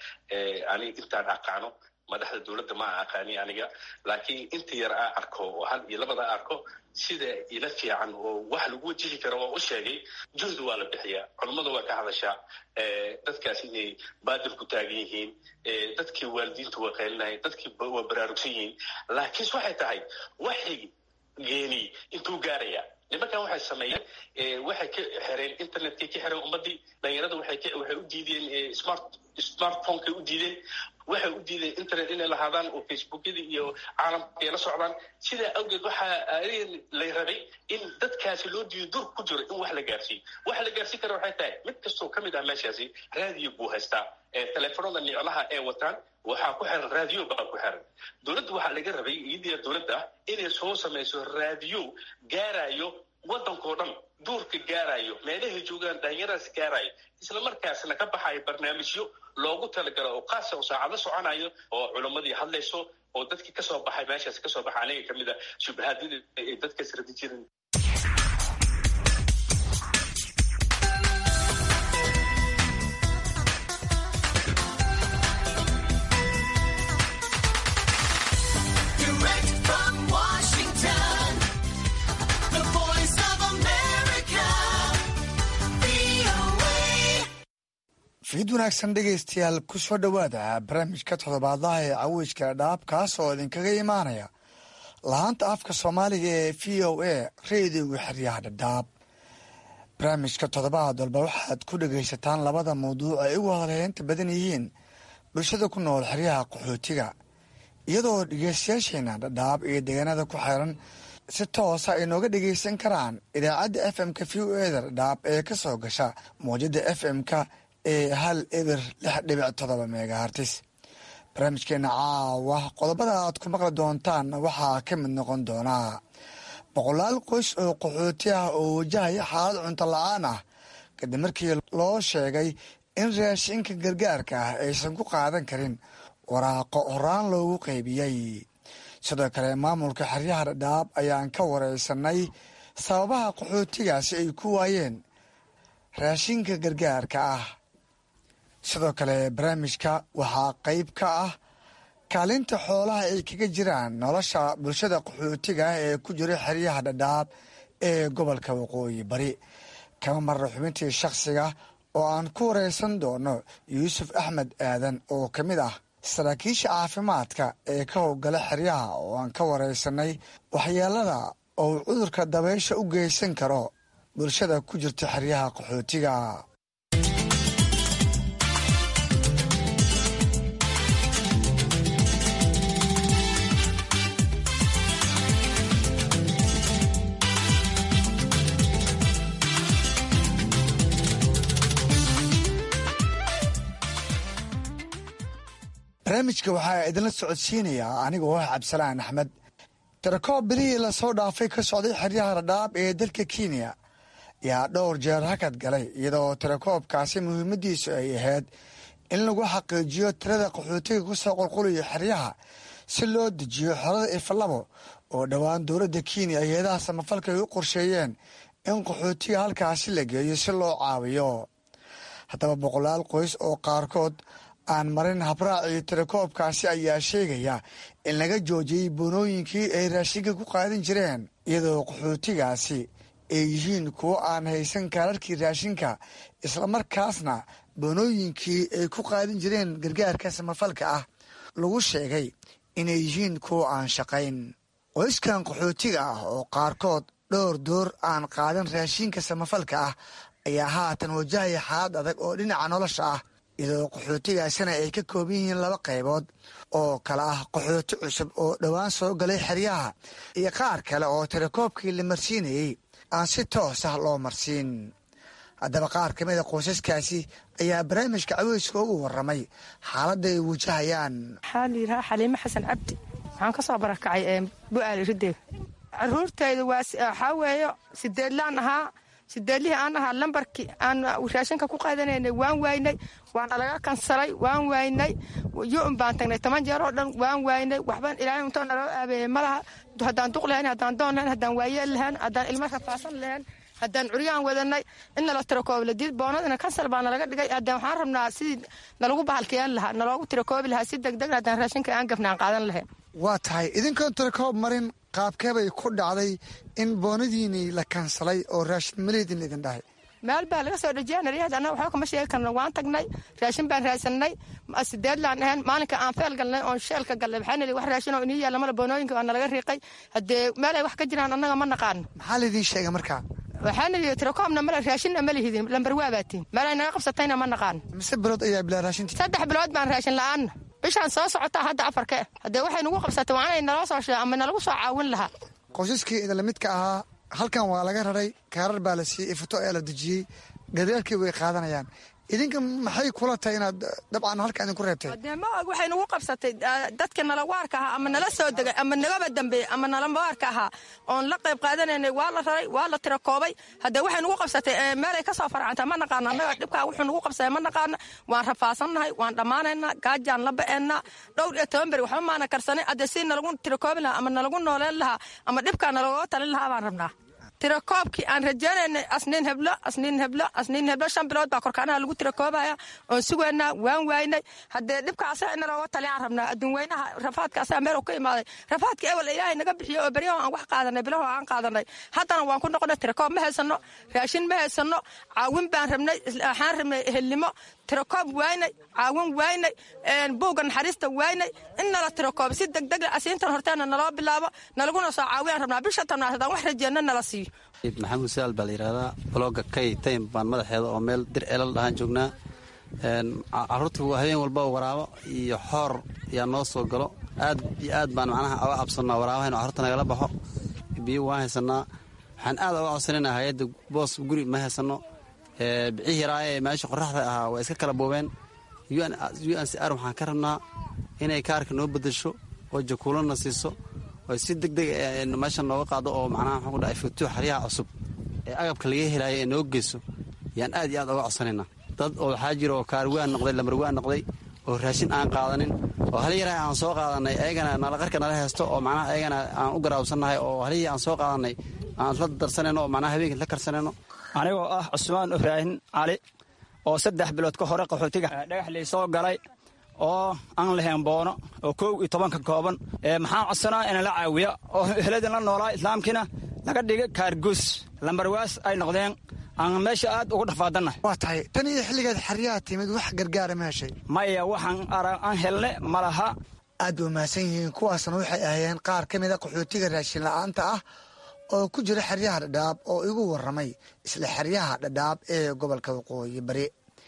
aniga intaan aqaano madaxda dowladda ma a aqaani aniga laakiin inta yar aa arko oo hal iyo labada arko sida ila fiican oo wax lagu wajihi karo waa u sheegay juhdi waa la bixiyaa culummada waa ka hadashaa dadkaas inay baadil ku taagan yihiin dadkii waalidiinta waa qeylinayan dadkii waa baraarugsan yihiin laakiinse waxay tahay waxay geeni intuu gaaraya nimankan waxay sameeyeen waxay ka xireen internetkay ka xireen ummadii dhalinyarada waxay waxay u diideen smart smartphonekay u diideen waxay u diideen internet inay lahaadaan oo facebookyada iyo caalamka ay la socdaan sidaa awgeed waxaa lay rabay in dadkaasi loo diido dur ku jiro in wax la gaarsiiyo waxa la gaarsiin kara waxay tahay mid kastoo ka mid ah meeshaasi raadiyo buu haystaa teleefonada niclaha ee wataan waxaa ku xiran raadiyo baa ku xiran dowladda waxaa laga rabay iyadiya dowladda inay soo samayso raadiyo gaarayo waddankao dhan duurka gaarayo meelahay joogaan dhalinyaradaas gaarayo isla markaasna ka baxayo barnaamijyo loogu talagalo oo qaasa oo saacado soconayo oo culammadii hadlayso oo dadkii kasoo baxay meeshaas kasoo baxa aniga kamid a shubahaadyada ay dadkaas radi jirin fiid wanaagsan dhegaystayaal ku soo dhowaada barnaamijka toddobaadlaha ee caweyska dhaab kaas oo idinkaga imaanaya lahaanta afka soomaaliga ee v o a reediga xeryaha dhadhaab barnaamijka toddobaad walba waxaad ku dhegaysataan labada mawduuc ay ugu hadalheynta badan yihiin bulshada ku nool xeryaha qaxootiga iyadoo dhegeystayaasheena dhadhaab iyo deegaanada ku xeeran si toosa ay nooga dhegaysan karaan idaacadda f m-ka v o eda dhadhaab ee ka soo gasha mawjada f m-ka ee hal eber lix dhibic todoba megahartis barnaamijkeena caawa qodobada aad ku maqli doontaan waxaa ka mid noqon doonaa boqolaal qoys oo qaxooti ah oo wajahaya xaalad cunto la-aan ah kadib markii loo sheegay in raashinka gargaarka ah aysan ku qaadan karin waraaqo horaan loogu qaybiyey sidoo kale maamulka xeryaha dhadhaab ayaan ka wareysanay sababaha qaxootigaasi ay ku waayeen raashinka gargaarka ah sidoo kale barnaamijka waxaa qayb ka ah kaalinta xoolaha ay kaga jiraan nolosha bulshada qaxootiga ah ee ku jira xeryaha dhadhaab ee gobolka waqooyi bari kama marra xubintii shakhsiga oo aan ku wareysan doono yuusuf axmed aadan oo ka mid ah saraakiisha caafimaadka ee ka howgala xeryaha oo aan ka wareysanay waxyeelada oo cudurka dabaysha u geysan karo bulshada ku jirta xeryaha qaxootiga barnaamijka waxaa idinla socodsiinayaa anigoo ah cabdisalaan axmed tirakoob bilihii lasoo dhaafay ka socday xeryaha dhadhaab ee dalka kenya yaa dhowr jeer hakad galay iyadoo tirakoobkaasi muhiimadiisu ay ahayd in lagu xaqiijiyo tirada qaxootiga ku soo qulqulaya xeryaha si loo dejiyo xolada ifalabo oo dhowaan dowladda kenya hay-adaha samafalka ay u qorsheeyeen in qaxootiga halkaasi la geeyo si loo caawiyo haddaba boqolaal qoys oo qaarkood aan marin habraacii tirakoobkaasi ayaa sheegaya in laga joojiyey boonooyinkii ay raashinka ku qaadan jireen iyadoo qaxootigaasi ay yihiin kuwo aan haysan kaararkii raashinka islamarkaasna boonooyinkii ay ku qaadan jireen gargaarka samafalka ah lagu sheegay inay yihiin kuwo aan shaqayn qoyskan qaxootiga ah oo qaarkood dhowr door aan qaadan raashinka samafalka ah ayaa haatan wajahaya xaalad adag oo dhinaca nolosha ah iyadoo qaxootigaasina ay ka kooban yihiin laba qaybood oo kale ah qaxooti cusub oo dhowaan soo galay xeryaha iyo qaar kale oo tirakoobkii la marsiinayey aan si toos ah loo marsiin haddaba qaar ka mida qoysaskaasi ayaa barnaamijka caweyska ugu waramay xaaladda ay wajahayaan waxaa la yidhahaa xaliimo xasan cabdi waxaan ka soo barakacay bu'aali rideeg caruurtayda waxaa weeyo sideedlaan ahaa sideedlihii aan ahaa lambarkii aan raashinka ku qaadanaynay waan waaynay waana laga kansalay waan waaynay yu-un baan tagnay toban jeer oo dhan waan waaynay waxban ilaahay untoo naloo aabeeyey malaha haddaan duq lahayn haddaan doon lahayn haddaan waayeel lahayn haddaan ilmo rafaasan lahayn haddaan curyaan wadanay in nala tirakoobi ladiid boonadina kansal baa nalaga dhigay haddaan waxaan rabnaa sidii nalagu bahalkiyaan lahaa naloogu tirakoobi lahaa si degdeg haddaan raashinka aan gafnaan qaadan lahayn waa tahay idinkoon tirakoob marin qaabkeebay ku dhacday in boonadiinii la kansalay oo raashin maleydin idin dhahay meel baa laga soo dhejiya naryahad annaga waxba kama sheegi karno waan tagnay raashin baan raadsanay sideedlaan ahayn maalinka aan feel galnay oon sheelka galnay waxaa nili wax raashin oo inii yaalla mala boonooyinka waa nalaga riiqay haddee meel ay wax ka jiraan annaga ma naqaano maxaa laydin sheegay markaa waxaa nili tirakoobna male raashinna ma lihidin lambar waa baatiin meel ay naga qabsatayna ma naqaano mise bilood ayaa bilaa raashinti saddex bilood baan raashin la-aanna bishaan soo socotaa hadda afarke haddee waxay nagu qabsatay waa inay naloo soo sheega ama nalagu soo caawin lahaa qoysaskii idinla midka ahaa halkan waa laga raray kaarar baa la siiyey ifuto ayaa la dejiyey gargaarkii way qaadanayaan idinka maxay kula tahay inaad dabcan halka idinku reebtay dee ma og waxay nagu qabsatay dadka nalawaarka ahaa ama nala soo degay ama nagaba dambeeyey ama nalawaarka ahaa oon la qayb qaadanaynay waa la raray waa la tira koobay haddee waxay nagu qabsatay meelay ka soo farcanta ma naqaano annaga dhibkaa wuxuu nagu qabsatay ma naqaano waan rafaasannahay waan dhammaanaynaa gaajaan la ba'eennaa dhowr iyo toban beri waxba maana karsanay haddee si nalagu tira koobi lahaa ama nalagu nooleen lahaa ama dhibkaa nalagoo talin lahaa baan rabnaa tirakoobkii aan rajaynaynay asniin heblo asniin heblo asniin heblo shan bilood baa korkaanaha lagu tirakoobaya oon sugaynaa waan waaynay haddee dhibka asaga ina looga taliyaan rabnaa adduun weynaha rafaadka asaga meel ka imaaday rafaadka ewel ilaahay naga bixiyo oo beryaho aan wax qaadanay bilaho aan qaadanay haddana waan ku noqonay tirakoob ma haysano raashin ma haysano caawin baan rabnay waxaan rabnay ehelnimo tirakoob waynay caawin waynay buugga naxariista waynay in nala tirakoob si degdeg asiintan horteena naloo bilaabo nalaguna soo caawiyaan rabnaa bisha tanaad haddaan wax rajeenna nala siiyo maxamuud saal baa la yidhahdaa blogga kay taym baan madaxeeda oo meel dir elal dhahaan joognaa caruurta habeen walba waraabo iyo xoor yaa noo soo galo aad iyo aad baan macnaha oga cabsannaa waraabaha inu carruurta nagala baxo biyo waan haysanaa waxaan aad oga codsanayna hay-adda boos guri ma haysanno bicihii yaraaye ee meesha qoraxda ahaa waa iska kala boobeen u n c r waxaan ka rabnaa inay kaarka noo bedesho oo jakuulana siiso oo si deg deg meesha nooga qaado oo macnaha waxaan ku dhahay futuux xaryaha cusub ee agabka laga helaayo ee noo geyso yaan aad iyo aad oga codsanaynaa dad oo waxaa jira oo kaarwaan noqday lamarwaan noqday oo raashin aan qaadanin oo hal yaraha aan soo qaadanay ayagana nalaqarka nala haysto oo macnaha ayagana aan u garaabsannahay oo halihii aan soo qaadanay aan la darsanayno oo macnaha habeenkii la karsanayno anigoo ah cusmaan ibraahin cali oo saddex bilood ka hore qaxootiga dhagaxley soo galay oo aan lahayn boono oo kow iyo tobanka kooban maxaan codsanaa ina la caawiya oo eheladin la noolaa islaamkiina laga dhigay kaarguus lambarwaas ay noqdeen aan meesha aad ugu dhafaadannahay waa tahay tan iyo xilligeed xeryaha timid wax gargaara ma heshay maya waxaan aan helne ma laha aad ba mahadsan yihiin kuwaasna waxay ahayeen qaar ka mida qaxootiga raashin la'aanta ah oo ku jira xeryaha dhadhaab oo igu warramay isla xeryaha dhadhaab ee gobolka waqooyi bari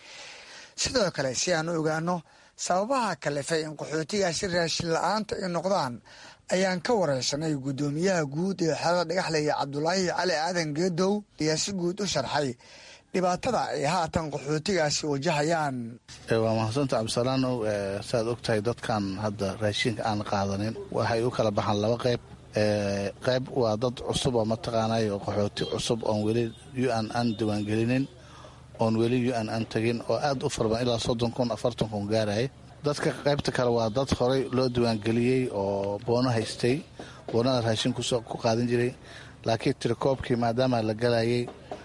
sidoo kale si aan u ogaano sababaha kalifay in qaxootigaasi raashin la'aanta ay noqdaan ayaan ka wareysanay guddoomiyaha guud ee xerada dhagaxlaya cabdulaahi cali aadan geedow ayaa si guud u sharxay dhibaatada ay haatan qaxootigaasi wajahayaan waa mahadsanta cabdisalaanow saaad og tahay dadkan hadda raashinka aan qaadanin waxay u kala baxaan laba qayb qayb waa dad cusub oo mataqaanay oo qaxooti cusub oon weli u n aan diiwaangelinin oon weli u n aan tegin oo aad u farban ilaa soddon kun afartan kun gaaraya dadka qaybta kale waa dad horey loo diiwaangeliyey oo boono haystay boonada raashin ku qaadan jiray laakiin tirakoobkii maadaama la galayay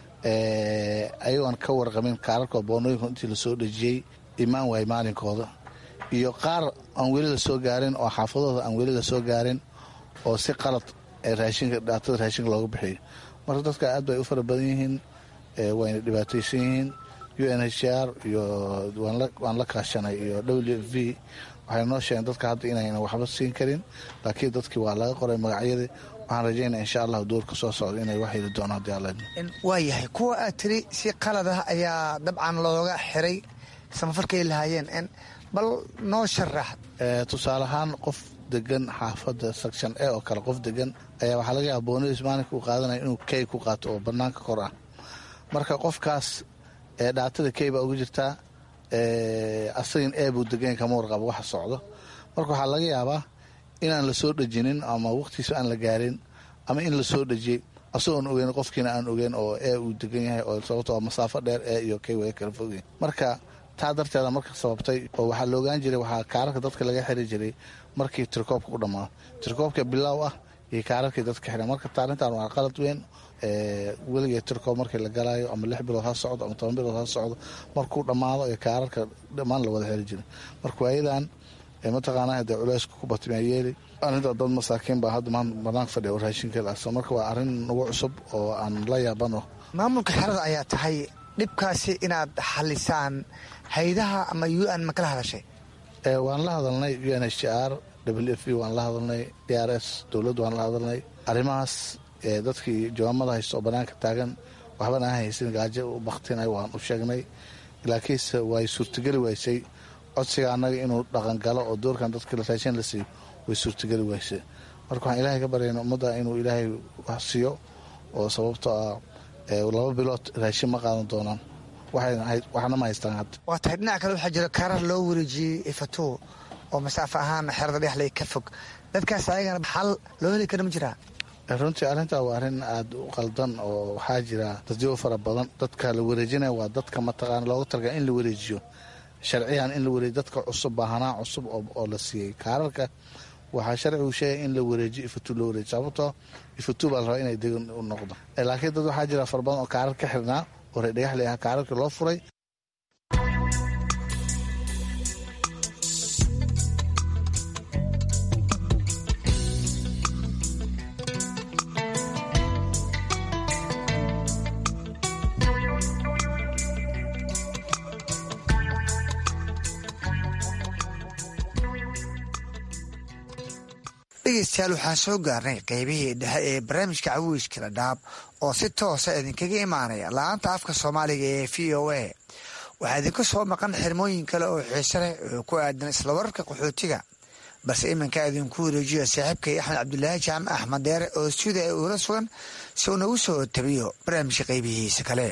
ayagoon ka warqamin kaararka boonooyinka intii lasoo dhejiyey imaan waay maalinkooda iyo qaar aan weli lasoo gaarin oo xaafadooda aan weli lasoo gaarin oo si qalad raashinka dhaatada raashinka looga bixiyo marka dadka aad bay u fara badan yihiin wayna dhibaataysan yihiin u n h r iyo waan la kaashanay iyo w f v waxay noo sheegeen dadka hadda inayna waxba siin karin laakiin dadkii waa laga qoray magacyadii waxaan rajaynaa insha allahu doorka soo socda inay wax heli doonaan hadii alla waayahay kuwa aad tiri si qalad ah ayaa dabcan looga xiray samafarkay lahaayeen bal noo sharax tusaale ahaan qof degan xaafadda section a oo kale qof degan ayaa waxaa laga yaaba boonadiis maalinka uu qaadanaya inuu key ku qaato oo banaanka kor ah marka qofkaas dhaatada key baa uga jirtaa asagin e buu degan kama warqabo waxa socdo marka waxaa laga yaabaa inaan lasoo dhejinin ama waqtiisa aan la gaarin ama in lasoo dhejiyey asagoon ogeyn qofkiina aan ogeyn oo e uu degan yahay oo sababto masaafo dheer e iyo key way kala fogyihin marka taa darteeda marka sababtay oo waxaa la ogaan jiray waxaa kaararka dadka laga xiri jiray markii tirkoobka u dhammaado tirkoobka bilaaw ah iyo kaararkii dadka xidhan marka taarintan waa qalad weyn weligee tirkoob markii la galaayo ama lix bilood ha socdo ama toban bilood ha socdo markuu dhammaado ee kaararka dhammaan la wada xiri jiray marka waayadan mataqaanaa dee culeysku ku batmaa yeeli arinta dad masaakiin baa hadda maan banaanka fadhiya oo raashinka laasa marka waa arrin nagu cusub oo aan la yaabano maamulka xerada ayaa tahay dhibkaasi inaad xalisaan haydaha ama u n ma kala hadashay waan la hadalnay u n h r w f v waan la hadalnay d r s dowladdu waan la hadalnay arrimahaas dadkii jawaamada haysta oo banaanka taagan waxbana aan haysan gaajo u baktinay waan u sheegnay laakiinse way suurtageli waysay codsiga annaga inuu dhaqangalo oo doorkan dadka raashin la siiyo way suurtageli wayse marka waxaan ilaahay ka baryayna ummadda inuu ilaahay wax siiyo oo sababto ah laba bilood raashin ma qaadan doonaan waxna ma haystaan hadda waa tahay dhinaca kale waxaa jira karar loo wareejiyey ifato oo masaafo ahaan xerada dhexley ka fog dadkaas ayagana xal loo heli kara ma jiraa runtii arrintaa waa arrin aada u qaldan oo waxaa jira dadyo fara badan dadka la wareejinaya waa dadka mataqaana looga talga in la wareejiyo sharciyan in la wareejiyo dadka cusub baahanaa cusub oo la siiyey kaararka waxaa sharcigu sheegay in la wareejiyo ifatu loo wareejiyo sababtoo ifatu baa la rabaa inay degan u noqdo laakiin dad waxaa jira fara badan oo kaarar ka xirnaa oo reerdhagaxley ah kaararkii loo furay dhegeystayaal waxaan soo gaarnay qeybihii dhexe ee barnaamijka cawiyska dhadhaab oo si toosa idinkaga imaanaya la-aanta afka soomaaliga ee v o a waxaa idinka soo maqan xirmooyin kale oo xiise leh oo ku aadan isla wararka qaxootiga balse iminkaa idinku wareejiyo saaxiibkay axmed cabdulaahi jaamac axmed deere oo stuudia ee uula sugan si uu nagu soo tabiyo barnaamijka qeybihiisa kale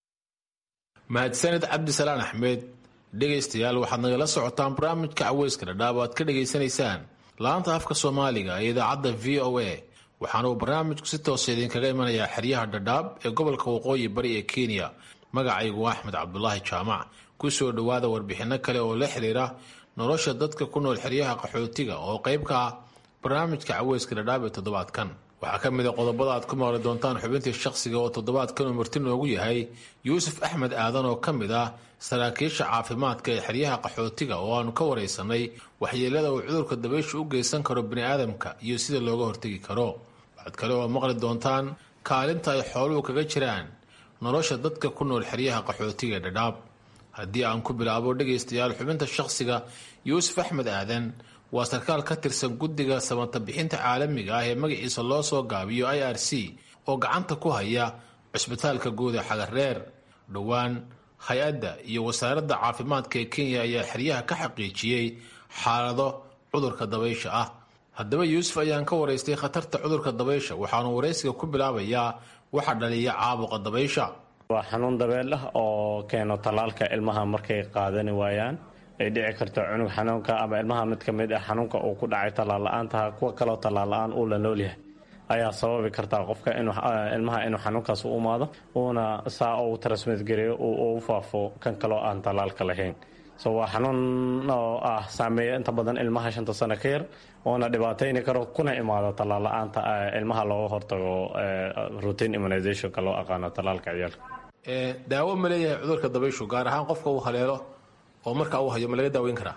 mahadsaned cabdisalaan axmed dhegaystayaal waxaad nagala socotaan barnaamijka caweyska dhadhaab oo aad ka dhegaysanaysaan la-anta afka soomaaliga ee idaacadda v o a waxaana uu barnaamijku si toosa idinkaga imanayaa xeryaha dhadhaab ee gobolka waqooyi bari ee kenya magacaygu axmed cabdulaahi jaamac ku soo dhowaada warbixinno kale oo la xiriira nolosha dadka ku nool xeryaha qaxootiga oo qayb ka ah barnaamijka caweyska dhadhaab ee toddobaadkan waxaa ka mid a qodobada aad ku maqli doontaan xubintii shaqsiga oo toddobaadkan uu marti noogu yahay yuusuf axmed aadan oo ka mid ah saraakiisha caafimaadka ee xeryaha qaxootiga oo aanu ka waraysanay waxyeelada uu cudurka dabaysha u geysan karo biniaadamka iyo sida looga hortegi karo waxaad kale oo maqli doontaan kaalinta ay xooluhu kaga jiraan nolosha dadka ku nool xeryaha qaxootiga ee dhadhaab haddii aan ku bilaabo dhegaystayaal xubinta shaqsiga yuusuf axmed aadan waa sarkaal ka tirsan guddiga samata bixinta caalamiga ah ee magaciisa loo soo gaabiyo i r c oo gacanta ku haya cusbitaalka guud ee xagareer dhowaan hay-adda iyo wasaaradda caafimaadka ee kenya ayaa xeryaha ka xaqiijiyey xaalado cudurka dabaysha ah haddaba yuusuf ayaan ka waraystay khatarta cudurka dabaysha waxaanu waraysiga ku bilaabayaa waxa dhaliya caabuqa dabaysha waa xanuun dabeel ah oo keeno tallaalka ilmaha markay qaadani waayaan ay dhici karto cunug xanuunka ama ilmaha mid ka mid ah xanuunka uu ku dhacay tallaal-la-aantaha kuwa kaloo tallaal-la-aan uu la noolyahay ayaa sababi kartaa qofka ilmaha inuu xanuunkaas u imaado uuna saa uu transmitgareeyo uu u faafo kan kaloo aan tallaalka lahayn so waa xanuun oo ah saameeya inta badan ilmaha shanta sano ka yar oona dhibaatayni karo kuna imaado tallaal-la-aanta ilmaha looga hortago routine immunizationka loo aqaano tallaalka ciyaalka daawo ma leeyahay cudurka dabayshu gaar ahaan qofka uu haleelo oo marka uu hayo ma laga daaweyn karaa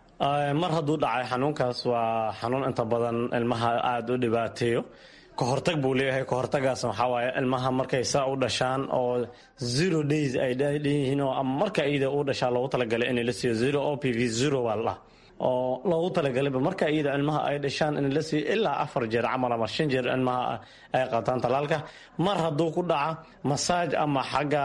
mar hadduu dhacay xanuunkaas waa xanuun inta badan ilmaha aada u dhibaateeyo kahortag buu leeyahay kahortagaasna waxaa waaye ilmaha markay saa u dhashaan oo zero days ay dhanyihiin oo ama marka iyada u dhashaa loogu talagalay in la siiyo zero o p v zero baa la dhaha oo loogu talagalay marka iyada ilmaha ay dhashaan in la siiyo ilaa afar jeer camal ama shan jeer ilmaha ay qaataan talaalka mar hadduu ku dhaca masaaj ama xagga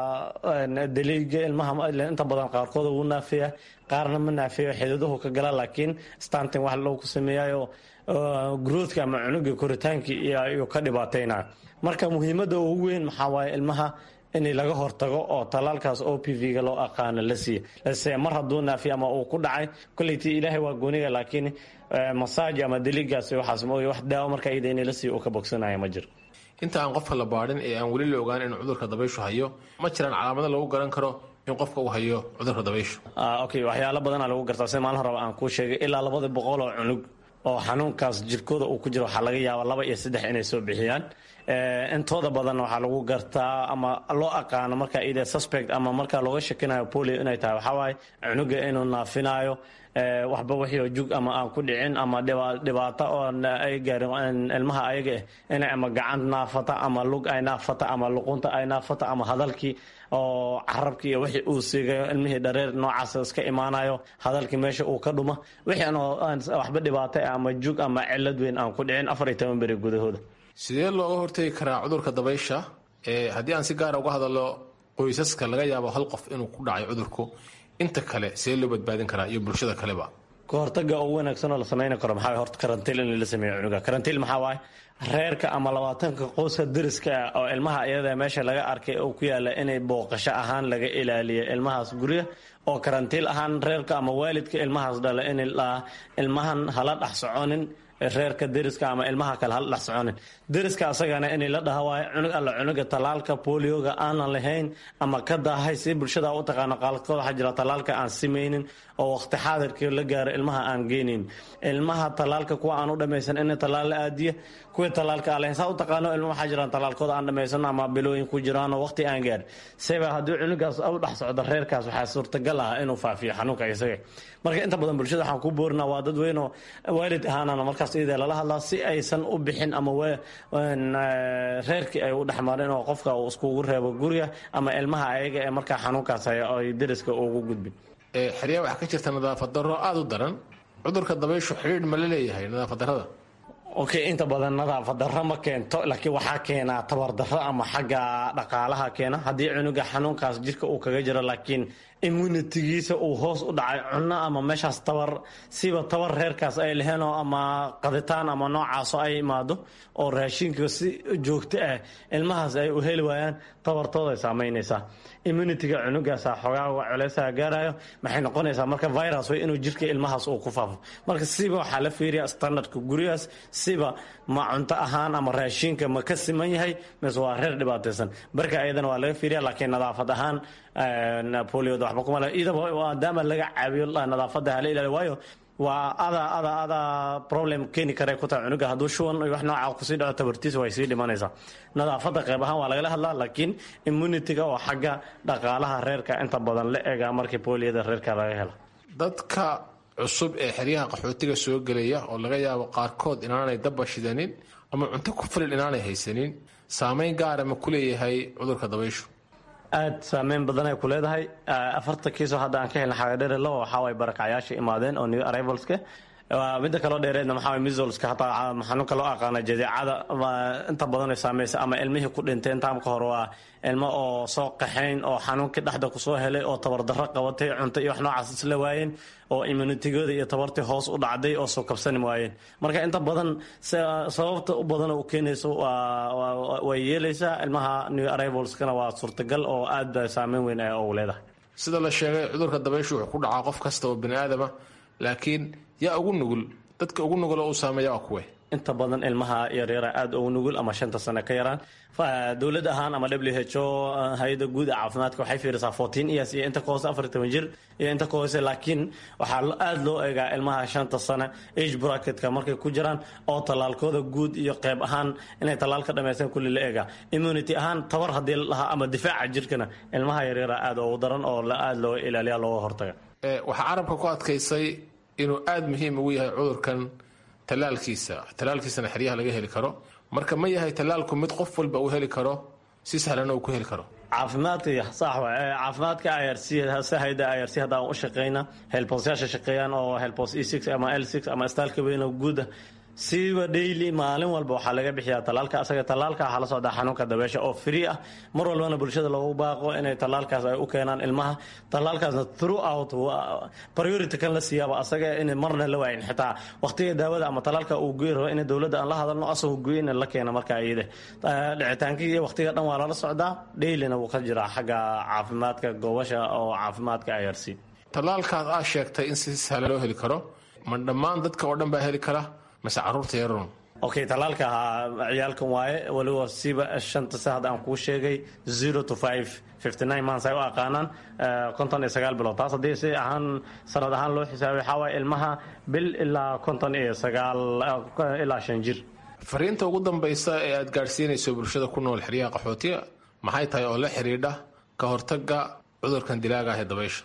daliiga ilmaha inta badan qaarkood wuu naafeeya qaarna ma naafeeyo xididuhu ka gala laakiin stantin wax loogu sameeyayo growthka ama cunuga koritaankii iyo ka dhibaataynayo marka muhiimadda ugu weyn maxaa waaye ilmaha in laga hortago oo talaalkaas o p v-ga loo aqaano la siiya lase mar hadduu naafiya ama uu ku dhacay kolleyti ilaahay waa gooniga laakiin masaaj ama deligaas waxaas mooye wax daawo marka iyada in la siiyo uu ka bogsanaya ma jiro inta aan qofka la baadhin ee aan weli la ogaan inuu cudurka dabayshu hayo ma jiraan calaamado lagu garan karo in qofka uu hayo cudurka dabayshu okay waxyaalo badana lagu gartaa sida maalin horeba aan kuu sheegay ilaa labada boqol oo cunug oo xanuunkaas jirkooda uu ku jiro waxaa laga yaaba laba iyo saddex inay soo bixiyaan intooda badan waxaa lagu gartaa ama loo aqaano marka ida suspect ama marka looga shakinayo polio inay tahay waxaa waaye cunuga inuu naafinayo waxba wixii jug ama aan ku dhicin ama dhibaato oo ay gaarin ilmaha ayaga ah inay ama gacan naafata ama lug ay naafata ama luqunta ay naafata ama hadalkii oo carabkii iyo wixii uu siigayo ilmihii dhareer noocaas iska imaanayo hadalkii meesha uu ka dhuma wixii aan waxba dhibaato ah ama jug ama cilad weyn aan ku dhicin afar iyo toban beri gudahooda sidee looga hortegi karaa cudurka dabaysha haddii aan si gaara uga hadalo qoysaska laga yaabo hal qof inuu ku dhacay cudurku inta kale see loo badbaadin karaa iyo bulshada kaleba kahortaga ugu wanaagsan oo la samayni karo maxaa horta karantiil in la sameeyo cunuga karantiil maxaa waaye reerka ama labaatanka qoyska dariska ah oo ilmaha iyada meesha laga arkay oo ku yaala inay booqasho ahaan laga ilaaliyo ilmahaas gurya oo karantiil ahaan reerka ama waalidka ilmahaas dhala in ilmahan hala dhex soconin reerka deriska ama ilmaha kale hala dhex soconin deriska asagana inay la dhaha waayo cunug alla cunuga talaalka bolioga aanan lahayn ama ka daahay si bulshada u taqaano qaalkood waxaa jira talaalka aan simaynin oo waqti xaadirkii la gaaro ilmaha aan geynayn ilmaha talaalka kuwa aan u dhammaysan in talaal la aadiya kuwii talaalka aan lahayn saa u taqaano ilma waxaa jiraan talaalkooda aan dhammaysan ama bilooyin ku jiraan oo waqti aan gaar seba haddii cunugaas u dhex socdo reerkaas waxaa suurtagal ah inuu faafiyo xanuunka isaga marka inta badan bulshada waxaan ku boorinaa waa dad weyn oo waalid ahaanana markaas iyada lala hadlaa si aysan u bixin ama reerkii ay u dhexmarin oo qofka uu iskugu reebo guriga ama ilmaha ayaga ee markaa xanuunkaas haya ay deriska ugu gudbin xeryaa waxaa ka jirta nadaafad darro aada u daran cudurka dabayshu xidhiidh ma la leeyahay nadaafad darrada okay inta badan nadaafad darro ma keento laakiin waxaa keenaa tabardarro ama xagga dhaqaalaha keena haddii cunuga xanuunkaas jirka uu kaga jiro laakiin immunitigiisa uu hoos u dhacay cunno ama meeshaas tabar siba tabar reerkaas ay laheenoo ama qaditaan ama noocaaso ay imaado oo raashinka si joogto ah ilmahaas ay u heli waayaan tabartooday saamaynaysaa immunitiga cunugaasa xoogaa culeysaha gaarayo maxay noqonaysaa marka virus way inuu jirka ilmahaas uu ku faafo marka siba waxaa la fiiriya standardka gurigaas siba ma cunto ahaan ama raashinka ma ka siman yahay mise waa reer dhibaataysan barka ayadana waa laga fiiriya laakiin nadaafad ahaan polioda waxba kuma le idaba maadaama laga caabiyo nadaafadda hala ilaaliyo waayo waa ada ada ada problem keeni kare ku tahay cunuga hadduu shuban iyo wax nooca kusii dhaco tabartiisa way sii dhimanaysaa nadaafadda qayb ahaan waa lagala hadlaa laakiin immunitiga oo xagga dhaqaalaha reerka inta badan la egaa markii poliyada reerka laga helo dadka cusub ee xeryaha qaxootiga soo gelaya oo laga yaabo qaarkood inaanay dabba shidanin ama cunto ku filan inaanay haysanin saameyn gaara ma ku leeyahay cudurka dabayshu aada saameyn badan ay ku leedahay afarta kiisoo hadda aan ka helna xagadheere labo waxaa way barakacyaasha imaadeen oo new arrivalska midda kaloo dheereedna maxaa misolska hataa xanuunka loo aqaana jadeecada inta badan ay saamaysa ama ilmihii ku dhintay intaamka hore waa ilmo oo soo qaxayn oo xanuunkii dhexda kusoo helay oo tabardarro qabatay cunto iyo wax noocaas isla waayeen oo immunitigooda iyo tabartii hoos u dhacday oo soo kabsani waayeen marka inta badan sababta u badan u keenayso way yeelaysaa ilmaha new arrivalskana waa suurtagal oo aada saameyn weyn u leedahay sida la sheegay cudurka dabayshu wuxuu ku dhacaa qof kasta oo bani aadama laakiin yaa ugu nugul dadka ugu nugul oo uu saameeya waa kuwe inta badan ilmaha yaryara aada ugu nugul ama shanta sane ka yaraan dowlad ahaan ama w h o hay-ada guud ee caafimaadka waxay fiirisaa fourteen years iyo inta ka hoose afar toban jir iyo inta ka hoose laakiin waxaa aada loo eegaa ilmaha shanta sane age bracketka markay ku jiraan oo tallaalkooda guud iyo qeyb ahaan inay tallaal ka dhamaystaan kulli la eegaa immunity ahaan tabar haddii la dhahaa ama difaaca jirkana ilmaha yaryara aada ugu daran oo aada looga ilaaliya looga hortaga waxaa carabka ku adkaysay inuu aada muhiim ugu yahay cudurkan tallaalkiisa tallaalkiisana xeryaha laga heli karo marka ma yahay tallaalku mid qof walba uu heli karo si sahlan uu ku heli karo caafimaadka sax wa caafimaadka i r c hayda i r c haddaan u shaqeyna helbosyaasha shaqeeyaan oo helbos e six ama l six ama istaalka weyn oo guuda siba daily maalin walba waxaa laga bixiyaa tallaalka asaga tallaalka waxaa la socdaa xanuunka dabeesha oo free ah mar walbana bulshada loogu baaqo inay tallaalkaas ay u keenaan ilmaha tallaalkaasna throughout priority kan la siiyaaba asaga in marna la waayin xitaa waqtiga daawada ama tallaalka uu goyi rabo in dowladda aan la hadalno asagoo goyina la keena marka iyada dhicitaankii iyo waqtiga dhan waa lala socdaa dailyna wuu ka jiraa xagga caafimaadka goobasha oo caafimaadka i r c tallaalkaas aa sheegtay in si sahlan loo heli karo ma dhammaan dadka oo dhan baa heli kara mase caruurta yarun okay tallaalka ciyaalkan waaye waliba siba shanta se hadda aan kuu sheegay zero to five fifty nine months ay u aqaanaan konton iyo sagaal bilood taas haddii si ahaan sanad ahaan loo xisaabay waxaa waaye ilmaha bil ilaa konton iyo sagaal ilaa shan jir fariinta ugu dambaysa ee aad gaadhsiinayso bulshada ku nool xeryaha qaxootiga maxay tahay oo la xidhiidha ka hortaga cudurkan dilaaga ah ee dabaysha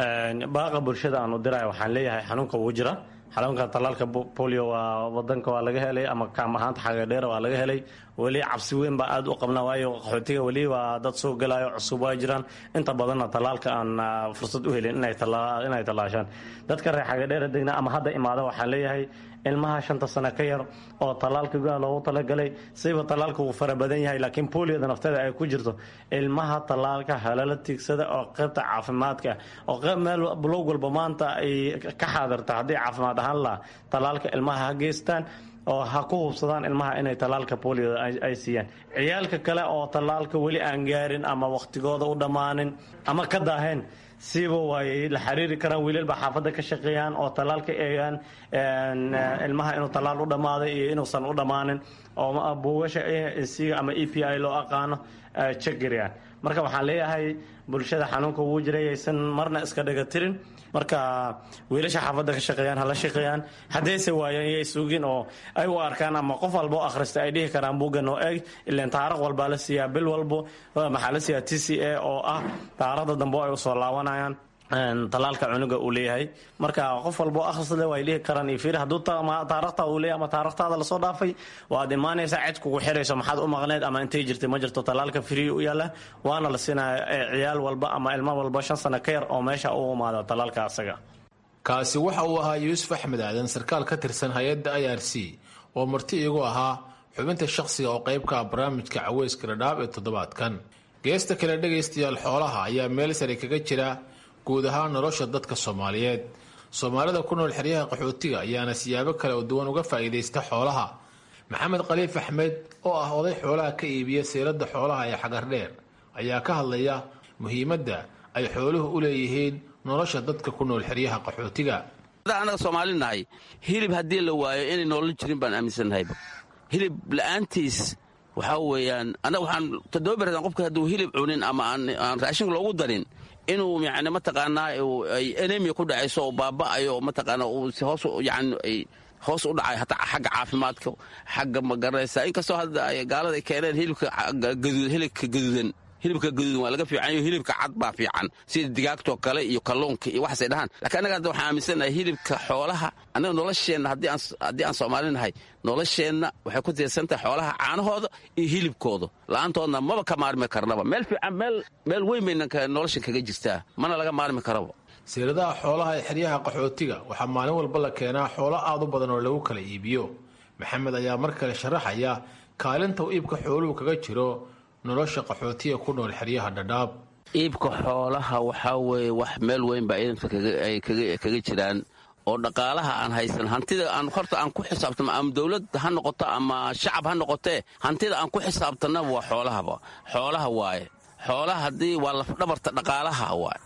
baaqa bulshada aan u diraya waxaan leeyahay xanuunka wuu jira xanuunka tallaalka bolio waa wadanka waa laga helay ama kaam ahaanta xagadheera waa laga helay weli cabsi weyn baa aad u qabna waayo qaxootiga weli waa dad soo gelayo cusub waa jiraan inta badanna tallaalka aan fursad u helin inay tallaashaan dadka reer xagadheera degna ama hadda imaada waxaan leeyahay ilmaha shanta sano ka yar oo tallaalka gudaha loogu talagalay siba tallaalka uu fara badan yahay laakiin booliyada nafteeda ay ku jirto ilmaha tallaalka halala tiigsada oo qaybta caafimaadka oo qayb meel bulog walba maanta ay ka xaadirta haddii caafimaad ahaan laha tallaalka ilmaha ha geystaan oo ha ku hubsadaan ilmaha inay tallaalka booliyada ay siiyaan ciyaalka kale oo tallaalka weli aan gaarin ama wakhtigooda u dhammaanin ama ka daaheen siiba waay la xiriiri karaan wiilalba xaafadda ka shaqeeyaan oo tallaalka eegaan ilmaha inuu tallaal u dhammaaday iyo inuusan u dhammaanin oo buugasha siga ama e p i loo aqaano jeggariyaan marka waxaan leeyahay bulshada xanuunka wuu jiray aysan marna iska dhaga tirin marka wiilasha xaafadda ka shaqeeyaan hala shaqeeyaan haddayse waayaan yay sugin oo ay u arkaan ama qof walba o akhrista ay dhihi karaan buuggan oo eg ilaan taariikh walbaa la siiyaa bil walbo maxaa la siiyaa t c a oo ah taarikhda dambe ay usoo laabanayaan tallaalka cunuga uu leeyahay marka qof walbo akhrisle way dhihi karaan iyo fiir hadduu taarikhtaada uu leeyahay ama taarikhtaada lasoo dhaafay waad imaanaysaa cid kugu xirayso maxaad u maqneed ama intay jirtay ma jirto tallaalka free u yaala waana la siinaya ciyaal walba ama ilmo walba shan sano ka yar oo meesha u imaada tallaalka asaga kaasi waxa uu ahaa yuusuf axmed aadan sarkaal ka tirsan hay-adda i r c oo marti iigu ahaa xubinta shakhsiga oo qaybka barnaamijka caweyska dhadhaab ee toddobaadkan geesta kale dhegaystayaal xoolaha ayaa meel sare kaga jira guud ahaan nolosha dadka soomaaliyeed soomaalida ku nool xeryaha qaxootiga ayaana siyaabo kale oo duwan uga faa'iidaysta xoolaha maxamed khaliif axmed oo ah oday xoolaha ka iibiya seeladda xoolaha ee xagardheer ayaa ka hadlaya muhiimadda ay xooluhu u leeyihiin nolosha dadka ku nool xeryaha qaxootiga anaga soomaali nahay hilib haddii la waayo inay noolan jirin baan aaminsannahayba hilib la'aantiis waxaa weeyaan annaga waxaan toddoba berdan qofka hadduu hilib cunin ama aan raashinka loogu darin inuu yani mataqaanaa ay enemiya ku dhacayso oo baaba'ayo oo mataqaanaa uu si hoos yani ay hoos u dhacay hataa xagga caafimaadka xagga magaranaysa inkastoo hadda ay gaalada ay keeneen hilibka hilibka gaduudan hilibka gaduudan waa laga fiicanyo hilibka cad baa fiican sida digaagtoo kale iyo kalluunka iyo waxaasay dhahaan lakiin annaga hadda waxaan aaminsanahay hilibka xoolaha annaga nolosheenna haddii aan soomaali nahay nolosheenna waxay ku tiirsantahay xoolaha caanahooda iyo hilibkooda la'aantoodna maba ka maarmi karnaba meel fiican meel weyn bayna noloshan kaga jirtaa mana laga maarmi karaba siiradaha xoolaha ee xeryaha qaxootiga waxaa maalin walba la keenaa xoolo aad u badan oo lagu kala iibiyo maxamed ayaa mar kale sharaxaya kaalinta uu iibka xooluhu kaga jiro nolosha qaxootiga ku nool xeryaha dhadhaab iibka xoolaha waxaa weeye wax meel weyn baa ciidanka ay kaga jiraan oo dhaqaalaha aan haysan hantida aan horta aan ku xisaabtano ama dowlad ha noqoto ama shacab ha noqotee hantida aan ku xisaabtanaba waa xoolahaba xoolaha waaye xoolaha haddii waa lafdhabarta dhaqaalaha waaye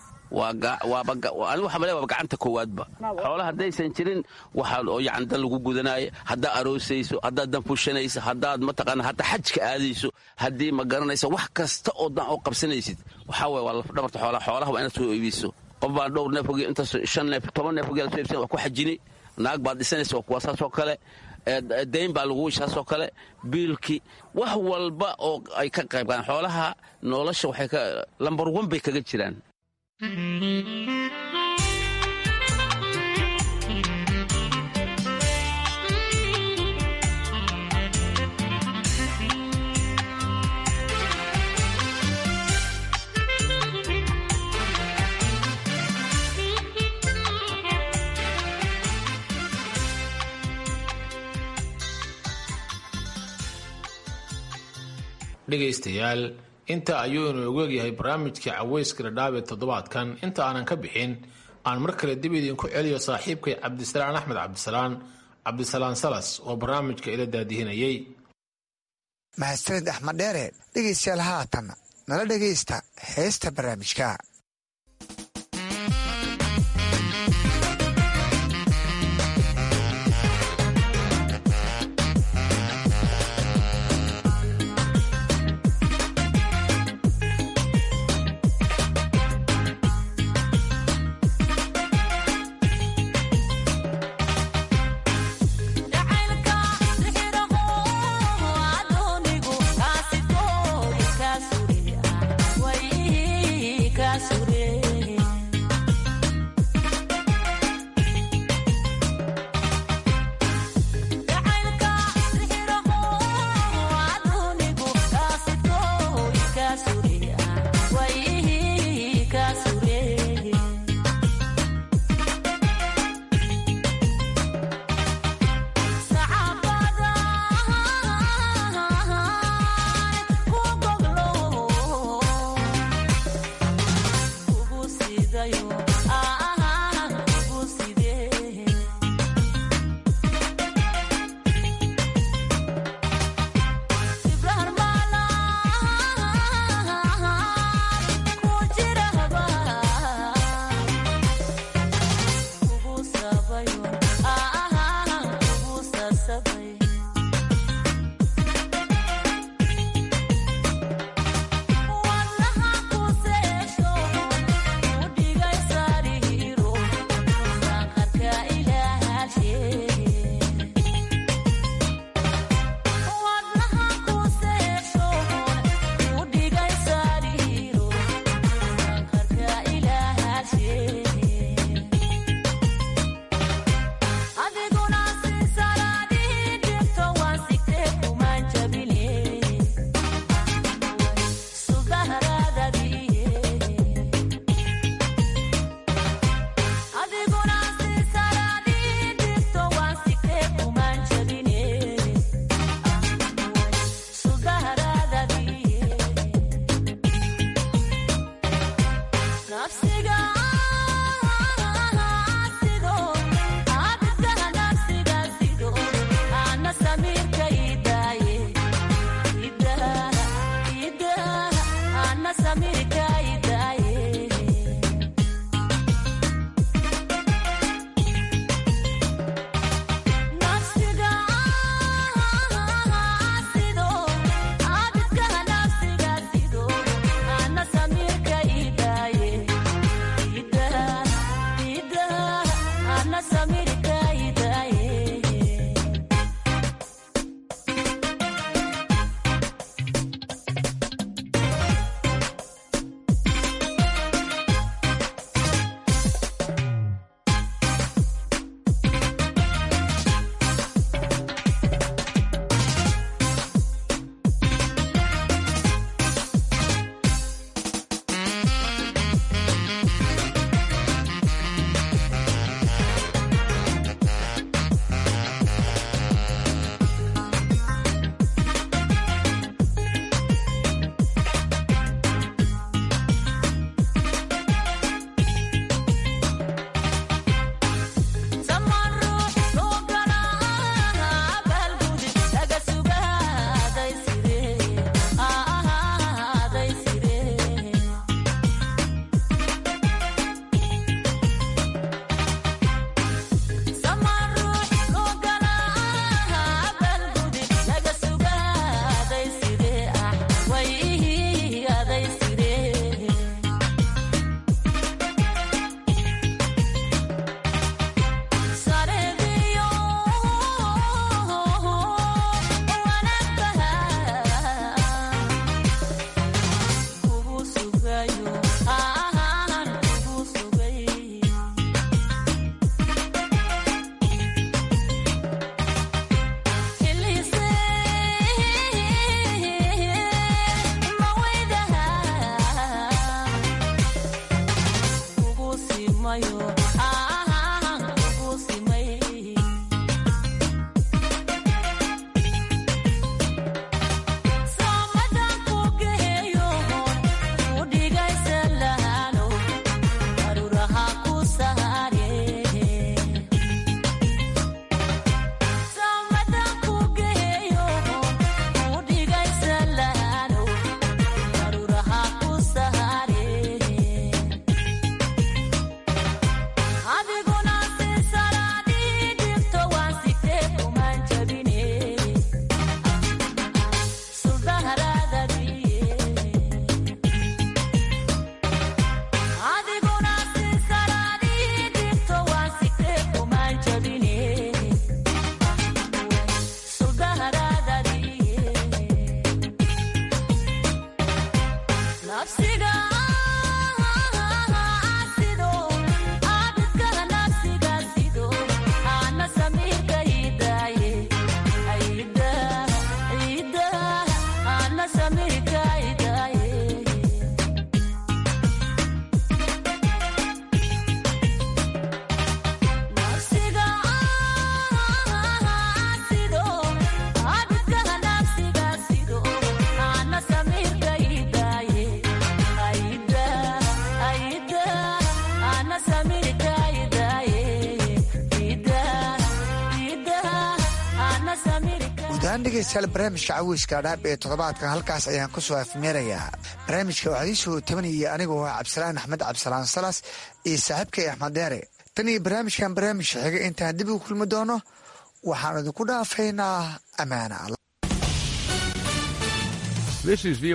anigu waxaa male waaba gacanta koowaadba xoolaha haddaysan jirin waxaa oo yani dan lagu gudanaayo haddaad aroosayso haddaad dan fushanayso haddaad mataqaana hataa xajka aadayso haddii ma garanaysa wax kasta oo dan oo qabsanaysid waxaa waye waa lafdhabarta xoolaha xoolaha waa inaad soo iibiso qof baan dhowr neef oge intaas shan neef toban neef ogeela soo iibsan waa ku xajini naag baad dhisanaysa waa kuwa saasoo kale dayn baa lagu saasoo kale biilki wax walba oo ay ka qayb qaadaan xoolaha nolosha waxay ka lambar wan bay kaga jiraan dhegaystayaal inta ayuu inoogu egyahay barnaamijkii caweyska dhadhaab ee toddobaadkan inta aanan ka bixin aan mar kale dib idinku celiyo saaxiibkay cabdisalaan axmed cabdisalaan cabdisalaan salas oo barnaamijka ila daadihinayay mahadsanid axmed dheere dhegaystayaal haatan nala dhegaysta heesta barnaamijka Cause dhegeystayaal barnaamijka caweyska dhaab ee toddobaadkan halkaas ayaan kusoo afmeerayaa barnaamijka waxaa ii soo tabanayay anigoo ah cabdisalaan axmed cabdisalaan salas iyo saaxiibkay axmed deere tan iyo barnaamijkan barnaamijka xiga intaan dib ugu kulmi doono waxaan idinku dhaafaynaa ammaana